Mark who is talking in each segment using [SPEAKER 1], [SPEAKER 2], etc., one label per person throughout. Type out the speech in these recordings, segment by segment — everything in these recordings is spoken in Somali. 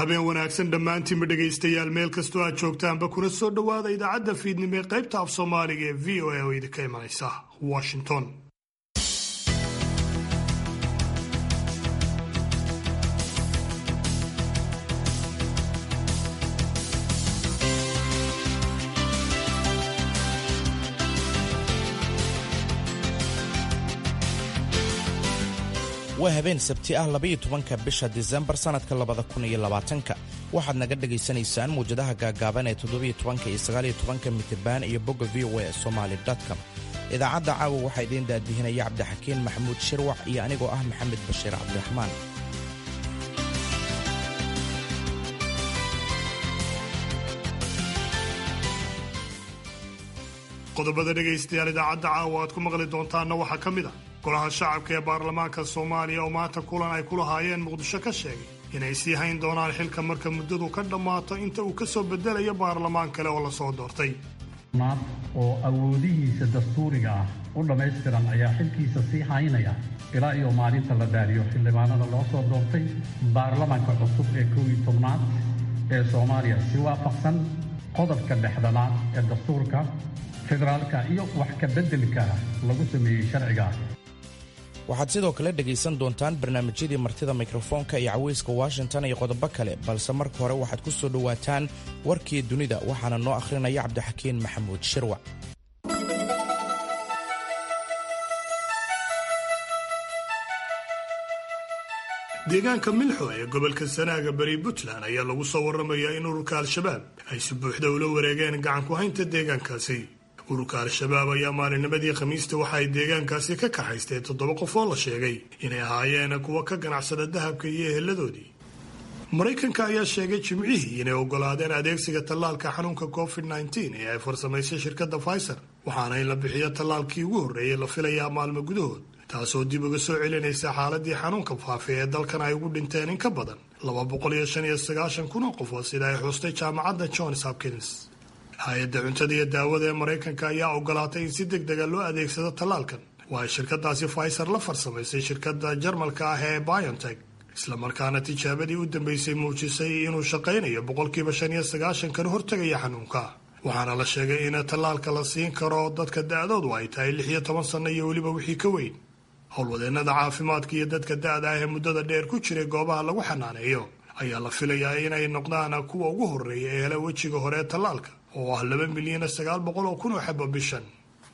[SPEAKER 1] habeen wanaagsan dhammaantiinba dhegaystayaal meel kastoo aad joogtaanba kuna soo dhowaada idaacadda fiidnimo ee qaybta af soomaaliga ee v o a oo idinka imanaysa washington
[SPEAKER 2] waa habeen sabti ah labaiyo tobanka bisha disembar sannadka labada kun iyo labaatanka waxaad naga dhagaysanaysaan muwjadaha gaagaaban ee toddobiyo tobanka iyo sagaaliyo tobanka mitirban iyo bogga v o a somaali com idaacadda caawa waxaa idiin daadihinaya cabdixakiin maxamuud shirwac iyo anigoo ah maxamed bashiir cabdiraxmaan
[SPEAKER 1] qodobada dhegaystayaal idaacadda caawa aad ku maqli doontaanna waxaa ka mid ah golaha shacabka ee baarlamaanka soomaaliya oo maanta kulan ay ku lahaayeen muqdisho ka sheegay inay sii hayn doonaan xilka marka muddadu ka dhammaato inta uu ka soo bedelayo baarlamaan kale oo lasoo doortay
[SPEAKER 3] naad oo awoodihiisa dastuuriga ah u dhammaystiran ayaa xilkiisa sii haynaya ilaa iyo maalinta la daariyo xildhibaanada loo soo doortay baarlamaanka cusub ee kow iyo tobnaad ee soomaaliya si waafaqsan qodobka dhexdanaad ee dastuurka federaalka iyo wax ka beddelka lagu sameeyey sharciga
[SPEAKER 2] waxaad sidoo kale dhegaysan doontaan barnaamijyadii martida mikrofoonka iyo caweyska washington iyo qodobo kale balse marka hore waxaad ku soo dhowaataan warkii dunida waxaana noo akhrinaya cabdixakiin maxamuud shirwac
[SPEAKER 1] deegaanka milxo ee gobolka sanaaga bari puntland ayaa lagu soo warramayaa in ururka al-shabaab ay si buuxda ula wareegeen gacan ku haynta deegaankaasi ururka al-shabaab ayaa maalinimadii khamiista waxa ay deegaankaasi ka kaxaysteen toddoba qof oo la sheegay inay ahaayeen kuwa ka ganacsada dahabka iyo eheladoodii maraykanka ayaa sheegay jimcihii inay ogolaadeen adeegsiga tallaalka xanuunka covid nteen ee ay farsamaysay shirkadda pfizer waxaana in la bixiyo tallaalkii ugu horreeyay la filayaa maalmo gudahood taasoo dib uga soo celinaysa xaaladii xanuunka faafi ee dalkan ay ugu dhinteen in ka badan laba boqol iyo shan iyo sagaashan kun oo qofood sida ay xustay jaamacadda johns hopkins hay-adda cuntada iyo daawada ee maraykanka ayaa ogolaatay in si deg dega loo adeegsado tallaalkan waa ay shirkadaasi pfizer la farsamaysay shirkadda jarmalka ah ee biontech islamarkaana tijaabadii u dambeysay muujisay inuu shaqaynayo boqolkiiba shan iyo sagaashan kana hortegaya xanuunka waxaana la sheegay in tallaalka la siin karo dadka da-doodu ay tahay lix iyo toban sanno iyo weliba wixii ka weyn howlwadeennada caafimaadka iyo dadka da-da ah ee muddada dheer ku jiray goobaha lagu xanaaneeyo ayaa la filayaa inay noqdaan kuwa ugu horreeya ee hela wejiga hore ee tallaalka oo ah laba milyan sagaal boqol oo kun oo xabo bishan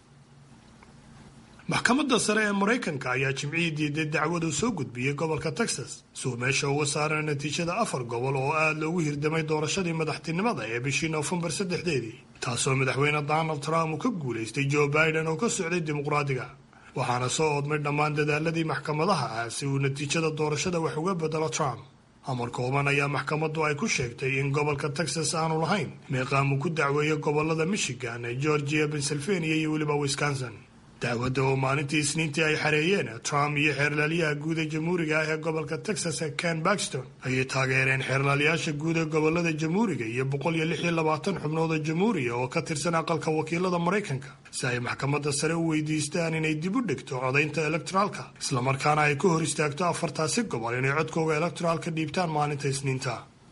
[SPEAKER 1] maxkamadda sare ee maraykanka ayaa jimcihii diiday dacwadu soo gudbiyey gobolka texas suu meesha uga saara natiijada afar gobol oo aada loogu hirdamay doorashadii madaxtinimada ee bishii noofembar saddexdeedii taasoo madaxweyne donald trump uu ka guulaystay joe biden oo ka socday dimuqraadiga waxaana soo oodmay dhammaan dadaaladii maxkamadaha ah si uu natiijada doorashada wax uga bedelo trump amar kooban ayaa maxkamaddu ay ku sheegtay in gobolka texas aanu lahayn meeqaam uu ku dacweeyo gobolada michigan georgia pennsylvania iyo weliba wisconsin dacwadda oo maalintii isniintii ay xareeyeen trump iyo xeerlaaliyaha guud ee jamhuuriga ah ee gobolka texas ken baxston ayay taageereen xeerlaaliyaasha guud ee gobolada jamhuuriga iyo boqol iyo lix iyo labaatan xubnood oo jamhuuriya oo ka tirsan aqalka wakiilada maraykanka si ay maxkamadda sare u weydiistaan inay dib u dhigto codaynta elektoraalka islamarkaana ay ka hor istaagto afartaasi gobol inay codkooga elektoraalka dhiibtaan maalinta isniinta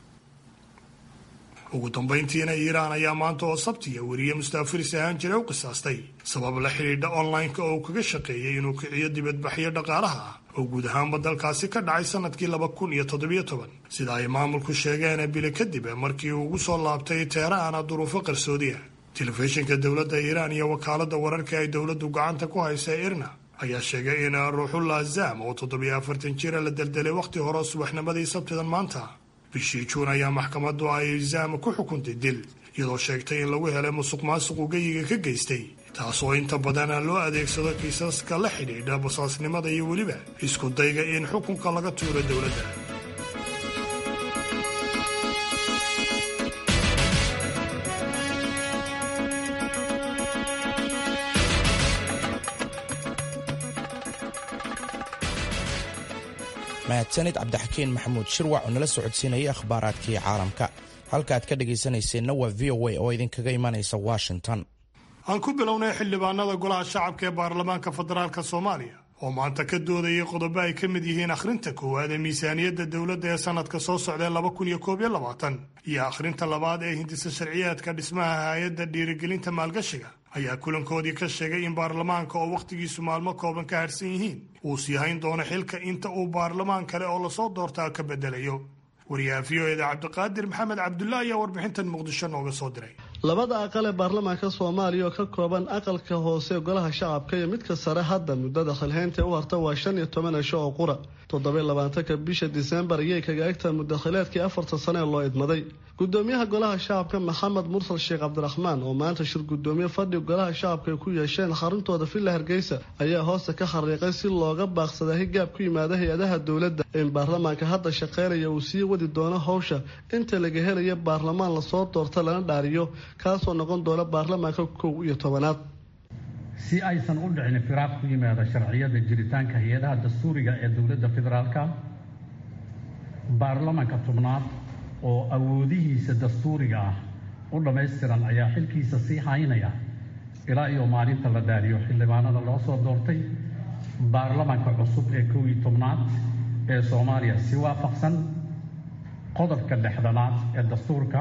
[SPEAKER 1] ugu dambayntiina iiraan ayaa maanta oo sabtiya weriye mustaafiris ahaan jira u qisaastay sabab la xidhiidha online-ka oo uu kaga shaqeeyey inuu kiciyo dibadbaxyo dhaqaalaha ah oo guud ahaanba dalkaasi ka dhacay sanadkii laba kun iyo toddobiyo toban sida ay maamulku sheegeen bili kadib markii uu ugu soo laabtay teheraan duruufo qarsoodiya telefishinka dowladda iiraan iyo wakaaladda wararka ay dowladdu gacanta ku haysa irna ayaa sheegay in ruuxullah zam oo toddobiyo afartan jira la deldelay wakhti hore subaxnimadii sabtidan maanta bishii juun ayaa maxkamaddu ay zam ku xukuntay dil iyadoo sheegtay in lagu helay musuq maasuq ugeyiga ka geystay taasoo inta badan loo adeegsado kiisaska la xidhiidha basaasnimada iyo weliba isku dayga in xukunka laga tuuro dowladda
[SPEAKER 2] mahadsanid cabdixakiin maxamuud shirwac oo nala socodsiinayay akhbaaraadkii caalamka halkaaad ka dhegaysanayseena waa v o a oo idinkaga imanaysa washington
[SPEAKER 1] aan ku bilownay xildhibaanada golaha shacabka ee baarlamaanka federaalk soomaaliya oo maanta ka doodayay qodobo ay ka mid yihiin akhrinta koowaad ee miisaaniyadda dowladda ee sannadka soo socdae laba kun iyo koob iyo labaatan iyo akhrinta labaad ee hindisa sharciyaadka dhismaha hay-adda dhiirigelinta maalgashiga ayaa kulankoodii ka sheegay in baarlamaanka oo wakhtigiisu maalmo kooban ka harhsan yihiin uu sii hayn doono xilka inta uu baarlamaan kale oo lasoo doortaa ka bedelayo wariyaha v o eda cabdiqaadir maxamed cabdulla ayaa warbixintan muqdisho nooga soo diray
[SPEAKER 4] labada aqal ee baarlamaanka soomaaliya oo ka kooban aqalka hoose golaha shacabka iyo midka sare hadda muddada khilhaynta u harta waa shan iyo toban cisho oo qura toddobiy labaatanka bisha disembar ayay kaga egtaha mudakhileedkii afartan sane ee loo idmaday gudoomiyaha golaha shacabka maxamed mursal sheekh cabdiraxmaan oo maanta shir gudoomiye fadhi golaha shacabka ay ku yeesheen xaruntooda villa hargeysa ayaa hoosta ka xariiqay si looga baaqsada higaab ku yimaada hay-adaha dowladda in baarlamaanka hadda shaqeynaya uu sii wadi doono howsha inta laga helaya baarlamaan lasoo doorta lana dhaariyo kaasoo noqon doona baarlamaanka kow iyo tobanaad
[SPEAKER 3] si aysan u dhicin firaaq ku yimaada sharciyada jiritaanka hay-adaha dastuuriga ee dowladda federaalka baarlamaanka tobnaad oo awoodihiisa dastuuriga ah u dhammaystiran ayaa xilkiisa sii haynaya ilaa iyo maalinta la dhaariyo xildhibaanada loo soo doortay baarlamaanka cusub ee kow iyo tobnaad ee soomaaliya si waafaqsan qodobka dhexdanaad ee dastuurka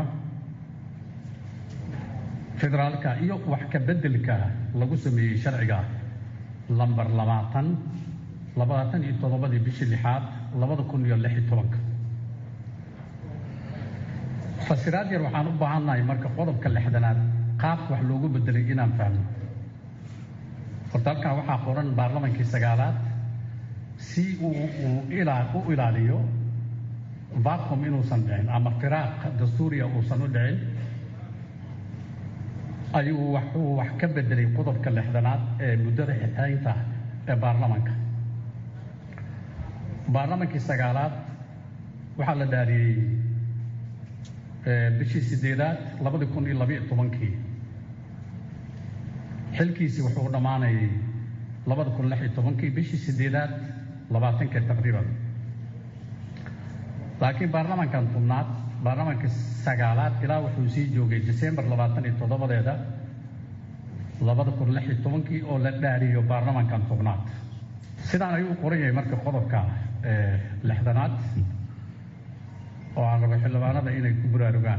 [SPEAKER 3] federaalka iyo wax ka beddelka lagu sameeyey sharciga lambar labaatan labaatan iyo toddobadii bishii lixaad labada kun iyo lix iyo tobanka fasiraad yar waxaan u baahannahay marka qodobka lixdanaad qaabka wax loogu bedelay inaan fahno horta halkan waxaa qoran baarlamankii sagaalaad si uu u ilaaliyo vacum inuusan dhicin ama firaaq dastuuriya uusan u dhicin ayuu waxuu wax ka bedelay qodobka lixdanaad ee muddada xixaynta ee baarlamanka baarlamankii sagaalaad waxaa la dhaariyey bishii sideedaad labadii kun iyo labayo tobankii xilkiisii wuxuu dhammaanayay labada kun lix iyo tobankii bishii sideedaad labaatankii taqriiban laakiin baarlamankan tobnaad baarlamankii sagaalaad ilaa wuxuu sii joogay disembar labaatan iyo toddobadeeda labada kun lix iyo tobankii oo la dhaariyo baarlamankan tobnaad sidaan ayuu u qoran yahay marka qodobka lixdanaad oo aan rabo xildhibaanada inay ku buraarugaan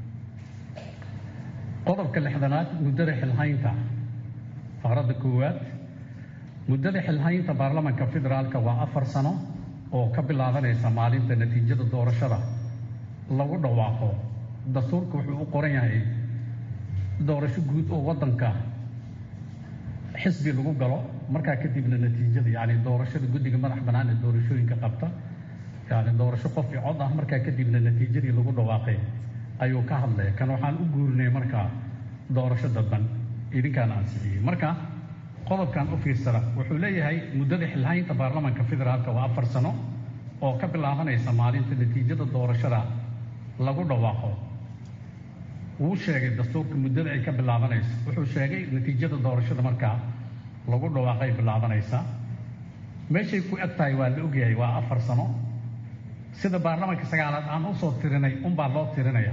[SPEAKER 3] qodobka lixdanaad muddada xilhaynta faqradda koowaad muddada xilhaynta baarlamanka federaalka waa afar sano oo ka bilaabanaysa maalinta natiijada doorashada lagu dhawaaqo dastuurka wuxuu u qoran yahay doorasho guud oo waddanka xisbi lagu galo markaa kadibna natiijada yacni doorashada guddiga madax bannaan ee doorashooyinka qabta yani doorasho qof i cod ah markaa kadibna natiijadii lagu dhawaaqay ayuu ka hadlaya kan waxaan u guurinay markaa doorasho dadban idinkaan ansixiyey marka qodobkan u fiirsada wuxuu leeyahay muddada xilhaynta baarlamanka federaalka waa afar sano oo ka bilaabanaysa maalinta natiijada doorashada lagu dhawaaqo wuu sheegay dastuurka muddada ay ka bilaabanayso wuxuu sheegay natiijada doorashada markaa lagu dhawaaqay bilaabanaysa meeshay ku eg tahay waa la ogyahay waa afar sano sida baarlamanka sagaalaad aan usoo tirinay unbaa loo tirinaya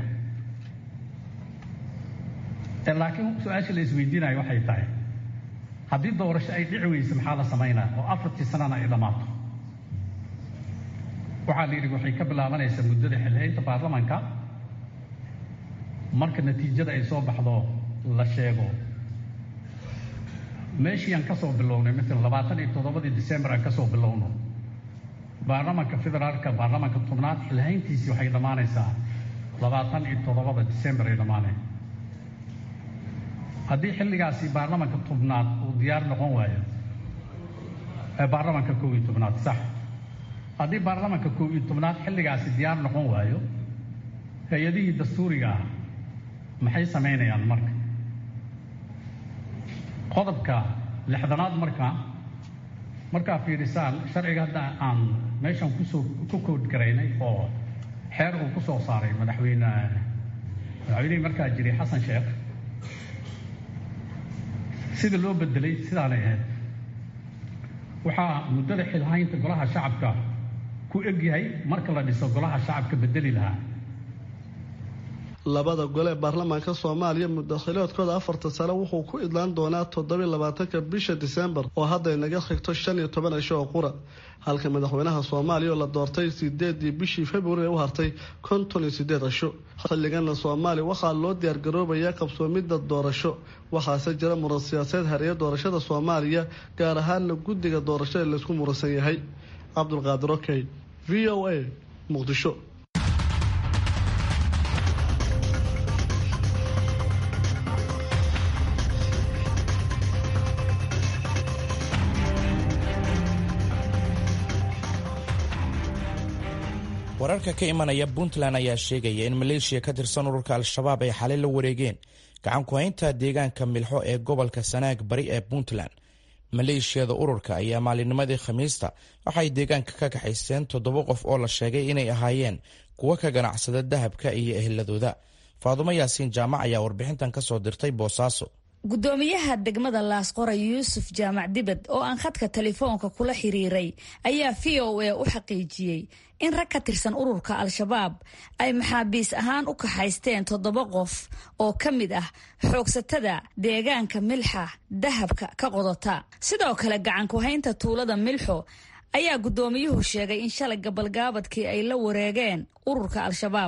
[SPEAKER 3] laakiin su-aasha la isweydiinayo waxay tahay haddii doorasho ay dhici weyso maxaa la samaynaa oo afartii sanana ay dhammaato waxaa la yidhi waxay ka bilaabanaysaa muddada xilhaynta baarlamanka marka natiijada ay soo baxdo la sheego meeshii aan ka soo bilownay maala labaatan iyo toddobadii disembar aan ka soo bilowno baarlamanka federaalka baarlamanka tobnaad xilhayntiisii waxay dhammaanaysaa labaatan iyo toddobada disembar ay dhammaaneen haddii xilligaasi baarlamanka tobnaad uu diyaar noqon waayo baarlamanka kow iyo tobnaad sax haddii baarlamanka kow iyo tobnaad xilligaasi diyaar noqon waayo hay-adihii dastuuriga ah maxay samaynayaan marka qodobka lixdanaad marka markaa fiirisaan sharciga hadda aan meeshan kusoo ku kood garaynay oo xeer uu ku soo saaray madaxweyne madaxweynihii markaa jiray xasan sheekh sida loo bedelay sidaanay ahayd waxaa muddada xilhaynta golaha shacabka ku egyahay marka la dhiso golaha shacabka bedeli lahaa
[SPEAKER 4] labada gole ee baarlamaanka soomaaliya mudakhiloodkooda afarta sano wuxuu ku idlaan doonaa toddobiy labaatanka bisha disembar oo hadday naga xigto shan iyo toban cisho oo qura halka madaxweynaha soomaaliya oo la doortay sideedii bishii februari u hartay konton iyo sideed cisho xilligana soomaaliya waxaa loo diyaargaroobayaa qabsoomidda doorasho waxaase jira muran siyaaseed hareeya doorashada soomaaliya gaar ahaana guddiga doorashada laysku muransan yahay cabdulqaadir okey v o a muqdisho
[SPEAKER 2] wararka ka imanaya puntland ayaa sheegaya in maleeshiya ka tirsan ururka al-shabaab ay xalay la wareegeen gacan ku-haynta deegaanka milxo ee gobolka sanaag bari ee puntland maleeshiyada ururka ayaa maalinnimadii khamiista waxay deegaanka ka kaxaysteen toddoba qof oo la sheegay inay ahaayeen kuwo ka ganacsada dahabka iyo eheladooda faadumo yaasiin jaamac ayaa warbixintan ka soo dirtay boosaaso
[SPEAKER 5] gudoomiyaha degmada laasqoray yuusuf jaamac dibad oo aan khadka telefoonka kula xiriiray ayaa v o a u xaqiijiyey in rag ka tirsan ururka al-shabaab ay maxaabiis ahaan u kaxaysteen toddoba qof oo ka mid ah xoogsatada deegaanka milxa dahabka ka qodota sidoo kale gacan ku-haynta tuulada milxo ayaa gudoomiyuhu sheegay in shalay gabalgaabadkii ay la wareegeen ururka al-shabaab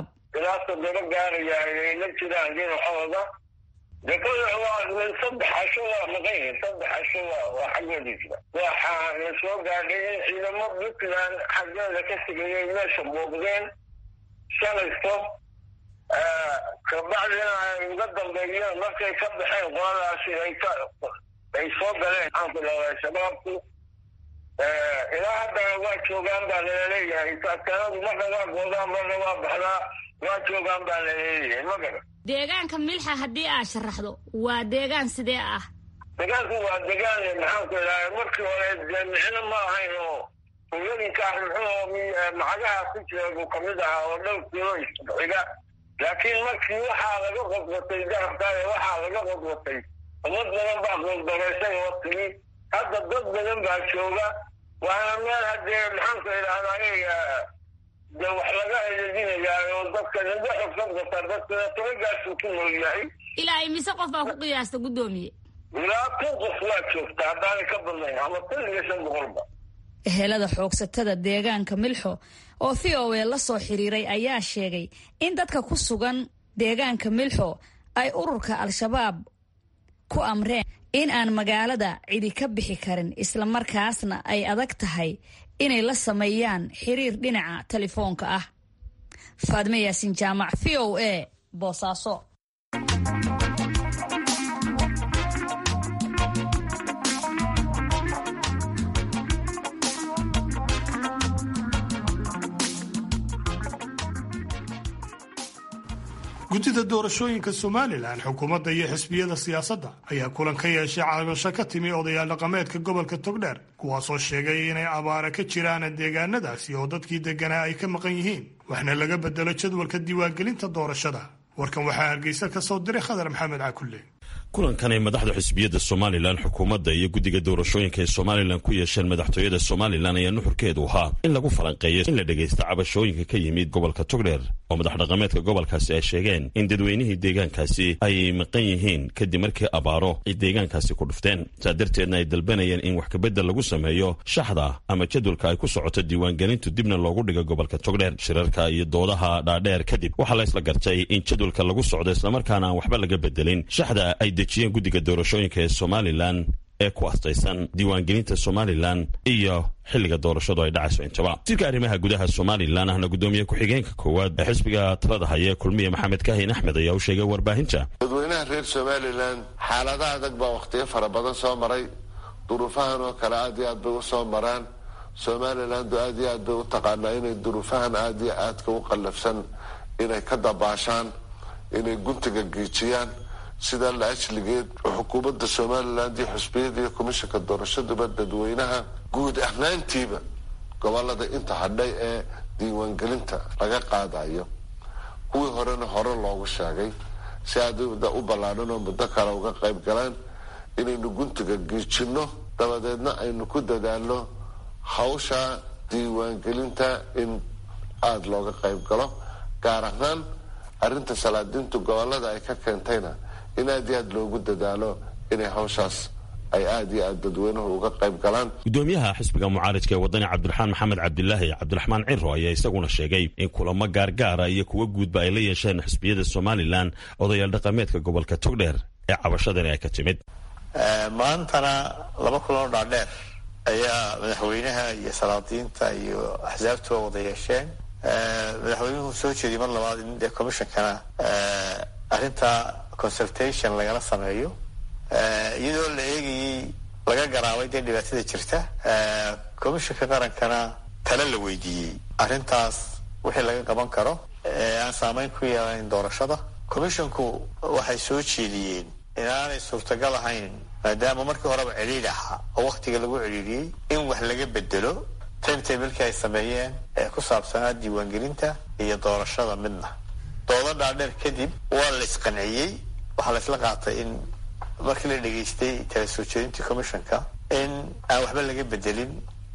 [SPEAKER 6] dekada waa saddex casho waa maqan yihin saddex casho waa waa xaggoodiisba waxaa la soo gaadhay in ciidamo puntland xaggeeda ka sigayay meesha muuqdeen shalaysto kabacdina ay uga dambeeyeen markay ka baxeen qoladaasi ay ka ay soo galeen maxaanku dhadaa shabaabku ilaa haddana waa joogaan baa laleeyahay takanadu marna waa goodaan marna waa baxdaa waa joogaan baa laleeyahay ma gara
[SPEAKER 5] deegaanka milxa haddii aad sharaxdo waa deegaan sidee ah
[SPEAKER 6] deegaanku waa deegaan maxaanku idhaha markii hore dee micno ma ahayn oo hooyooyinkaa muxuu macagaha ku jira buu kamid ahaa oo dhowr kilo isxiga laakiin markii waxaa laga qodbatay dahabkaaye waxaa laga qodbatay ummad badan baa qodbaraysay oo timi hadda dad badan baa jooga waana meel haddee maxaanku idhahdaa de wax laga eedinayaa oo dadka ninba xogsan kartaa dadkana tabagaasuu ku nool yahay
[SPEAKER 5] ilaa imise qof baa ku qiyaasta guddoomiye
[SPEAKER 6] ilaa kun qof waa joogta haddaanay ka badnayn ama kun iyo shan boqolba
[SPEAKER 5] ehelada xoogsatada deegaanka milxo oo v o a la soo xiriiray ayaa sheegay in dadka ku sugan deegaanka milxo ay ururka al-shabaab ku amreen in aan magaalada cidi ka bixi karin islamarkaasna ay adag tahay inay la sameeyaan xiriir dhinaca telefoonka ah faadme yaasin jaamac v o a boosaaso
[SPEAKER 1] guddida doorashooyinka somalilan xukuumadda iyo xisbiyada siyaasadda ayaa kulan ka yeeshay cabasho ka timi odayaal dhaqameedka gobolka togdheer kuwaasoo sheegay inay abaara ka jiraan deegaanadaasi oo dadkii deganaa ay ka maqan yihiin waxna laga bedelo jadwalka diiwaangelinta doorashada warkan waxaa hargeysa ka soo diray khadar maxamed cakulle
[SPEAKER 7] kulankan ay madaxda xisbiyadda somalilan xukuumadda iyo guddiga doorashooyinka ee somalilan ku yeesheen madaxtooyada somalilan ayaa nuxurkeedu ahaa in lagu falanqeeyo in la dhegaysta cabashooyinka ka yimid gobolka togdheer oo madax dhaqameedka gobolkaasi ay sheegeen in dadweynihii deegaankaasi ay maqan yihiin kadib markii abaaro ay deegaankaasi ku dhufteen saa darteedna ay dalbanayeen in wax kabedel lagu sameeyo shaxda ama jadwalka ay ku socoto diiwaangelintu dibna loogu dhigo gobolka togdheer shirarka iyo doodaha dhaadheer kadib waxaa la isla gartay in jadwalka lagu socdo islamarkaana aan waxba laga bedelin shaxda ay dejiyeen guddiga doorashooyinka ee somalilan ee ku astaysan diiwaangelinta somalilan iyo xilliga doorashadu ay dhacayso intaba wasiirka arrimaha gudaha somalilan ahna guddoomiye ku-xigeenka koowaad ee xisbiga talada haya kulmiye maxamed kaahin axmed ayaa u sheegay warbaahinta
[SPEAKER 8] dadweynaha reer somalilan xaalada adag baa wakhtiyo fara badan soo maray duruufahan oo kale aad iyo aad bay usoo maraan somalilandu aad iyo aad bay u taqaanaa inay duruufahan aad iyo aadka u qallafsan inay ka dabaashaan inay guntiga giijiyaan sidaa la ajligeed xukuumadda somaliland iyo xusbiyada iyo komishanka doorashaduba dadweynaha guud ahaantiiba gobolada inta hadhay ee diiwaangelinta laga qaadayo kuwii horena hore loogu sheegay si aad u ballaadhan oo muddo kale uga qayb galaan inaynu guntiga giijinno dabadeedna aynu ku dadaalno hawsha diiwaangelinta in aada looga qayb galo gaar ahaan arrinta salaadiintu gobolada ay ka keentayna in aad iyo aad loogu dadaalo inay hawshaas ay aad iyo aad dadweynuhu uga qayb galaan
[SPEAKER 7] gudoomiyaha xisbiga mucaaridka ee wadani cabdiraxmaan maxamed cabdilaahi cabdiraxmaan ciro ayaa isaguna sheegay in kulamo gaargaara iyo kuwa guudba ay la yeesheen xisbiyada somalilan odayaal dhaqameedka gobolka togdheer ee cabashadani ay ka timid
[SPEAKER 9] maantana laba kuloo dhaadheer ayaa madaxweynaha iyo salaadiinta iyo axsaabtuba wada yeesheen madaxweynuhu soo jeediyay mar labaad in dee commishonkana arrinta consultation lagala sameeyo iyadoo la eegayey laga garaabay dee dhibaatada jirta commissionka qarankana tale la weydiiyey arrintaas wixii laga qaban karo aan saameyn ku yeelayn doorashada commissionku waxay soo jeediyeen inaanay suurtagal ahayn maadaama markii horeba celiil ahaa oo waktiga lagu celiiliyey in wax laga bedelo timetablekii ay sameeyeen ee ku saabsanaa diiwaangelinta iyo doorashada midna doodo dhaadheer kadib waa la isqanciyey waxaa la isla qaatay in markii la dhegaystay tala soo jeedintii commissionka in aan waxba laga bedelin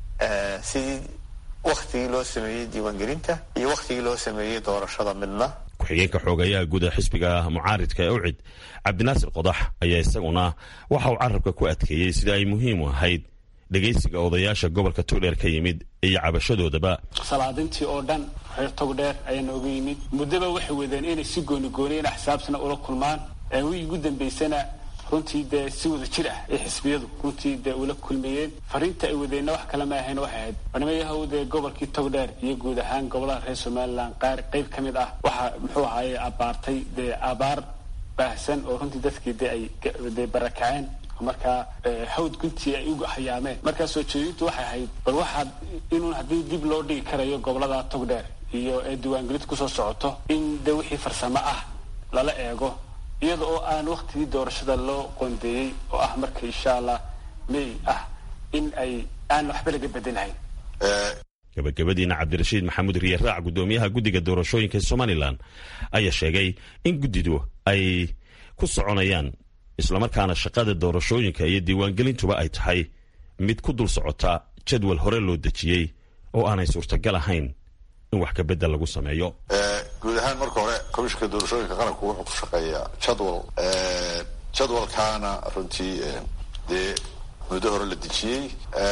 [SPEAKER 9] sidii waktigii loo sameeyey diiwaangelinta iyo waktigii loo sameeyey doorashada midna
[SPEAKER 7] ku-xigeenka xoogayaha guud ee xisbiga mucaaridka ee ucid cabdinaasir qodax ayaa isaguna waxa uu carabka ku adkeeyey sida ay muhiim u ahayd dhegaysiga odayaasha gobolka togdheer ka yimid iyo cabashadoodaba
[SPEAKER 10] salaadintii oo dhan reer togdheer ayaa nooga yimid muddaba waxay wadeen inay si goonigooniyeen axsaabtana ula kulmaan wii ugu dambaysana runtii dee si wada jir ah ay xisbiyadu runtii dee ula kulmayeen fariinta ay wadeenna wax kale ma ahayn waxay ahayd barnamayahow dee gobolkii togdheer iyo guud ahaan gobolada reer somalilan qaar qayb ka mid ah waxaa muxuu ahaaye abaartay dee abaar baahsan oo runtii dadkii dee ay dee barakaceen markaa hawd guntii ay u hayaameen markaa soo jeedintu waxay ahayd bal waxaad inuu haddii dib loo dhigi karayo gobolada togdheer iyo ee diiwaangelinta kusoo socoto in dee wixii farsamo ah lala eego iyada oo aan waktigii doorashada loo qoondeeyey oo ah marka insha allah may ah in ay aan waxba laga bedelahayn
[SPEAKER 7] gabagabadiina cabdirashiid maxamuud riyaraac gudoomiyaha guddiga doorashooyinka somalilan ayaa sheegay in guddidu ay ku soconayaan islamarkaana shaqada doorashooyinka iyo diiwaangelintuba ay tahay mid ku dul socota jadwal hore loo dejiyey oo aanay suurtagal ahayn in wax ka bedel lagu sameeyo
[SPEAKER 8] guud ahaan marka hore komishinka doorashooyinka qaranku wuxuu ku shaqeeyaa jadwal jadwalkaana runtii dee muddo hore la dejiyey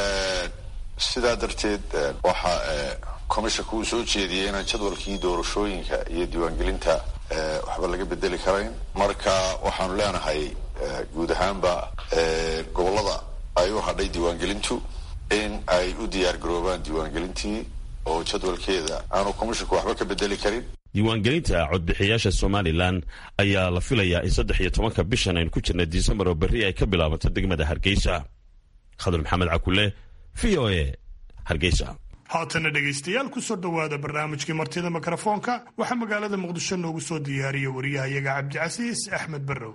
[SPEAKER 8] sidaa darteed waxa commissionka uu soo jeediyey inaan jadwalkii doorashooyinka iyo diiwaangelinta waxba laga bedeli karayn marka waxaanu leenahay guud ahaanba gobolada ay u hadhay diiwaangelintu in ay u diyaar garoobaan diiwaangelintii oo jadwalkeeda aanu commissionka waxba ka bedeli karin
[SPEAKER 7] diiwaangelinta codbixiyaasha somalilan ayaa la filayaa in saddex iyo tobanka bishan aynu ku jirna disembar oo berri ay ka bilaabanto degmada hargeysa khadar maxamed cakule v o a hargeysa
[SPEAKER 1] haatana dhegaystayaal kusoo dhowaada barnaamijkii martida mikrofoonka waxaa magaalada muqdisho noogu soo diyaariya wariyahayaga cabdicasiis axmed barrow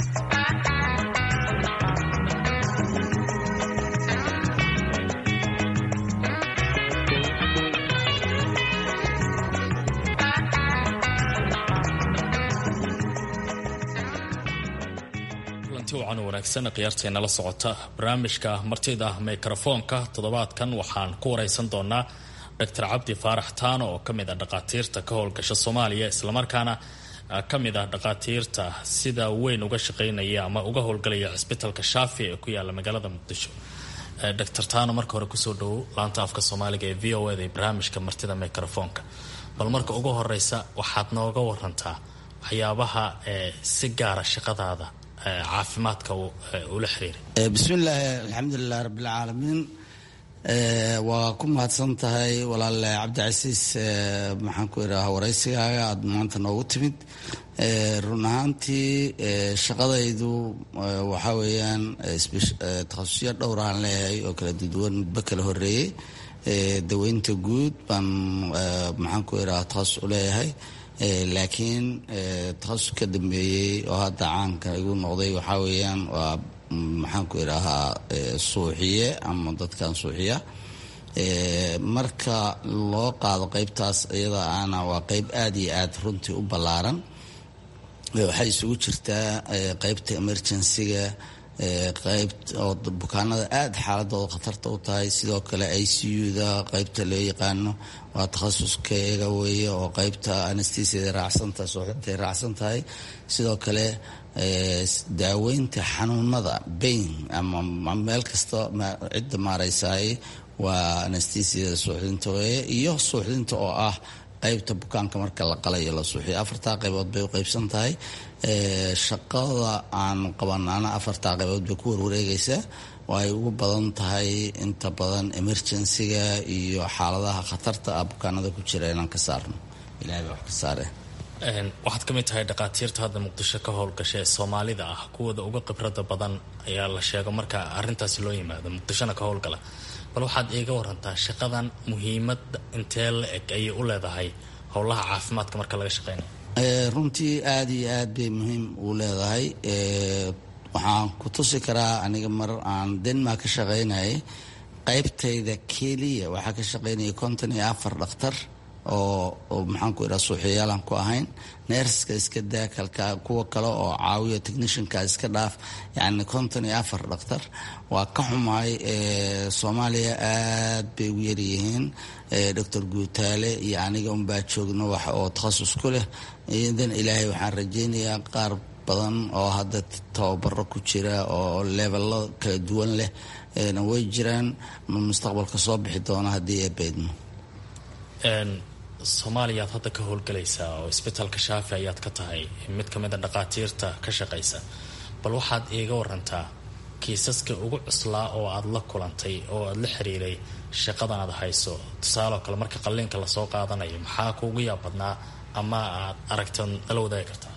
[SPEAKER 11] wacan wanaagsan khiyaarteena la socota barnaamijka martida mikrofoonka toddobaadkan waxaan ku wareysan doonaa doctor cabdi faarax taano oo kamid ah dhaqaatiirta ka howlgasha soomaaliya islamarkaana kamid ah dhaqaatiirta sida weyn uga shaqeynaya ama uga howlgalaya cisbitalka shaafi ee ku yaala magaalada muqdisho doctor taano marka hore kusoo dhowow laanta afka soomaaliga ee v o eda ee barnaamijka martida mikrofoonka bal marka ugu horeysa waxaad nooga warantaa waxyaabaha si gaara shaqadaada caafimaadka ula xiriiray
[SPEAKER 12] bismillaahi alxamdulilah rabbilcaalamiin waa ku mahadsan tahay walaale cabdicasiis maxaan ku idhaha waraysigaaga aada maanta noogu timid run ahaantii shaqadaydu waxaa weeyaan takhasusyo dhowr aan leeyahay oo kala duduwan midba kala horeeyey daweynta guud baan maxaan ku idhaha takhasus u leeyahay laakiin takhasus ka dambeeyey oo hadda caanka igu noqday waxaa weeyaan waa maxaan ku idhaahaa suuxiye ama dadkan suuxiya marka loo qaado qeybtaas iyada ana waa qeyb aada iyo aada runtii u ballaaran waxay isugu jirtaa qeybta emergencyga qayb oo bukaanada aada xaaladooda khatarta u tahay sidoo kale i c u-da qaybta loo yaqaano waa takhasuskeyga weeye oo qaybta anastesiada raacsantahay suuxdintaay raacsan tahay sidoo kale daaweynta xanuunada bain ama meel kasta cidda maareysaay waa anastesiada suuxdinta weeye iyo suuxdinta oo ah qaybta bukaanka marka la qalayo la suuxiyo afartaa qaybood bay u qaybsan tahay shaqada aan qabanaana afartaa qaybood bay ku warwareegaysaa oo ay ugu badan tahay inta badan emergencyga iyo xaaladaha khatarta ah bukaanada ku jira inaan ka saarno ilahay baa wax ka saare
[SPEAKER 11] waxaad ka mid tahay dhakhaatiirta hadda muqdisho ka howlgasha ee soomaalida ah kuwooda uga khibrada badan ayaa la sheego marka arintaasi loo yimaado muqdishona ka howlgala bal waxaad iiga warantaa shaqadan muhiimad intee la eg ayay u leedahay howlaha caafimaadka marka laga shaqeynayo
[SPEAKER 12] runtii aada iyo aad bay muhiim u leedahay waxaan ku tusi karaa aniga mar aan denmark ka shaqeynayay qaybtayda keliya waxaa ka shaqeynaya konton iyo afar dhakhtar oo maxaanku idhaha suuxiyaalaan ku ahayn neerska iska daakalka kuwa kale oo caawiyo technishanka iska dhaaf yacni konton iyo afar dhakhtar waa ka xumaay soomaaliya aad bay ugu yaryihiin doctor guutaale iyo aniga unbaa joogno wax oo takhasus ku leh idan ilaahay waxaan rajeynayaa qaar badan oo hadda tababaro ku jira oo levello kala duwan leh way jiraan mustaqbalka soo bixi doona haddii ee beydmo
[SPEAKER 11] soomaaliya aad hadda ka howlgalaysaa oo isbitaalka shaafi ayaad ka tahay mid ka mid a dhakhaatiirta ka shaqaysa bal waxaad iiga warantaa kiisaska ugu cuslaa oo aad la kulantay oo aad la xiriiray shaqadan aad hayso tusaaloo kale marka qalliinka lasoo qaadanayo maxaa kuugu yaab badnaa ama aad aragtood nala wadaagi kartaa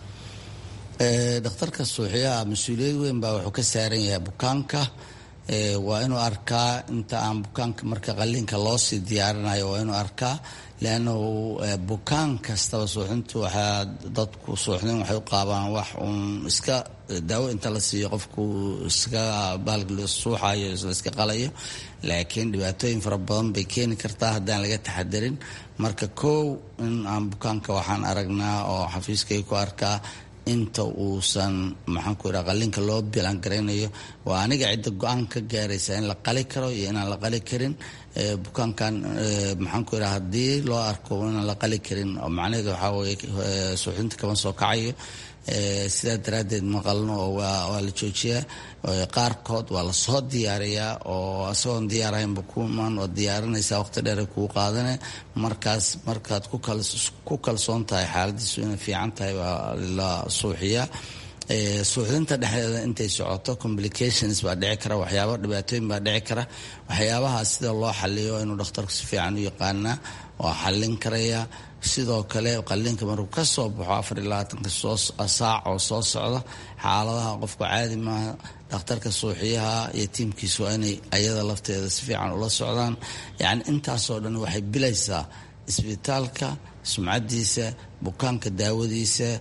[SPEAKER 12] dhakhtarka suuxiyaha mas-uuliyad weyn baa wuxuu ka saaran yahay bukaanka waa inuu arkaa inta aan bukaanka marka qalliinka loosii diyaarinayo waa inuu arkaa leannahu bukaan kastaba suuxintu waxaa dadku suuxdin waxay u qaabaan wax uun iska daawo inta la siiyo qofku iska baalg suuxayo la iska qalayo laakiin dhibaatooyin fara badan bay keeni kartaa haddaan laga taxadarin marka kow in aan bukaanka waxaan aragnaa oo xafiiskay ku arkaa inta uusan maxaanku idhaha qalliinka loo bilan garaynayo waa aniga cidda go-aan ka gaaraysa in la qali karo iyo inaan la qali karin bukaankan maxaanku idhaha haddii loo arko inaan la qali karin oo macnaheedu waxaa weye suuxdinta kama soo kacayo sidaa daraaddeed ma qalno oo waa la joojiyaa qaarkood waa lasoo diyaariyaa oo isagoon diyaarahaynba kuman oo diyaarinaysaa waqti dheer kuu qaadane markaas markaad ku kalsoon tahay xaaladiisu inay fiican tahay waa la suuxiyaa suuxdinta dhexdeeda intay socoto complications baa dhici kara waxyaaba dhibaatooyin baa dhici kara waxyaabaha sida loo xaliyo inuu dhakhtarku si fiican u yaqaanaa waa xallin karaya sidoo kale qalliinka markuu ka soo baxo afar iyo labaatanka saac oo soo socda xaaladaha qofku caadi maaha dhakhtarka suuxiyaha iyo tiimkiisu waa inay ayada lafteeda si fiican ula socdaan yacni intaasoo dhan waxay bilaysaa isbitaalka sumcadiisa bukaanka daawadiisa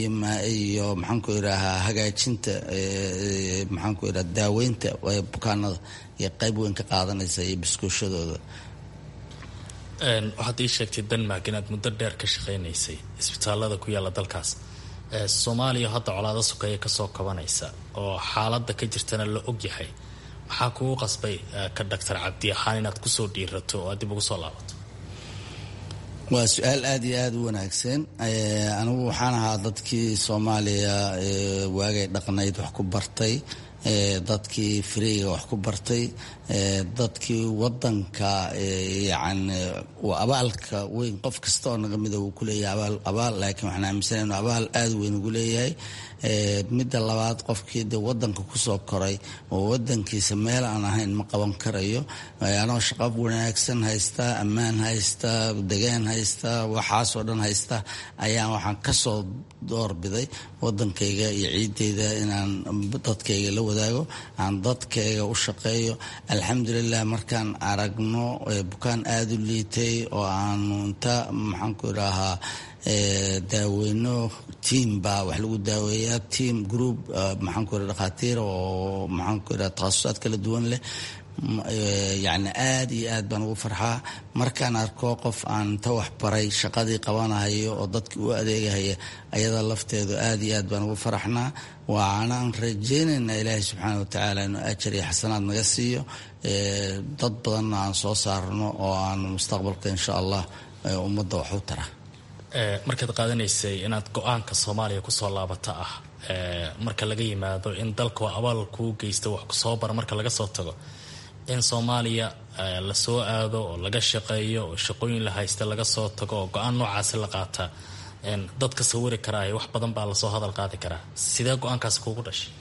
[SPEAKER 12] iyo maxaanku idhaahaa hagaajinta maxaanku idhaha daaweynta bukaanada iyo qayb weyn ka qaadanaysa iyo biskooshadooda
[SPEAKER 11] waxaad ii sheegtay denmark inaad muddo dheer ka shaqaynaysay isbitaalada ku yaalla dalkaas soomaaliya hadda colaado sokeeya kasoo kabanaysa oo xaaladda ka jirtana la ogyahay maxaa kugu qasbay ka doctor cabdi ahaan inaad kusoo dhiirato oo aad dib ugu soo laabato
[SPEAKER 12] waa su-aal aada iyo aada u wanaagsan anigu waxaan ahaa dadkii soomaaliya waagay dhaqnayd wax ku bartay dadkii firiga wax ku bartay dadkii wadanka yani abaalka weyn qof kasta oo naga mida wuu kuleeyahay abaal abaal laakiin waxaan aaminsana inu abaal aada weyn ugu leeyahay midda labaad qofkii de wadanka kusoo koray oo wadankiisa meel aan ahayn ma qaban karayo anoo shaqo wanaagsan haysta ammaan haysta degaan haysta waxaasoo dhan haysta ayaan waxaan kasoo doorbiday wadankayga iyo ciideyda inaan dadkayga la wadaago aan dadkayga u shaqeeyo alxamdulilah markaan aragno bukaan aada u liitay oo aanu inta maxaanku idhaahaa daaweyno tiam baa wax lagu daaweeyaa tiam group maxaanku ira dhakhaatiir oo maxaanku ira takhasusaad kala duwan leh yacni aada iyo aad baan ugu farxaa markaan arko qof aan ta wax baray shaqadii qabanahayo oo dadkii u adeegahaya ayada lafteedu aada iyo aad baan ugu faraxnaa waxaanaan rajeynaynaa ilaahay subxaana watacaala inuu ajar iyo xasanaad naga siiyo dad badanna aan soo saarno oo aan mustaqbalka insha allah ummadda wax u tara
[SPEAKER 11] markaad qaadanaysay inaad go-aanka soomaaliya kusoo laabata ah marka laga yimaado in dalkoo abaal kuu geysta wax kusoo bara marka laga soo tago in soomaaliya lasoo aado oo laga shaqeeyo oo shaqooyin la haysta laga soo tago oo go-aan noocaasi la qaataa dadka sawiri karaayo wax badan baa lasoo hadal qaadi karaa sidee go-aankaasi kuugu dhashay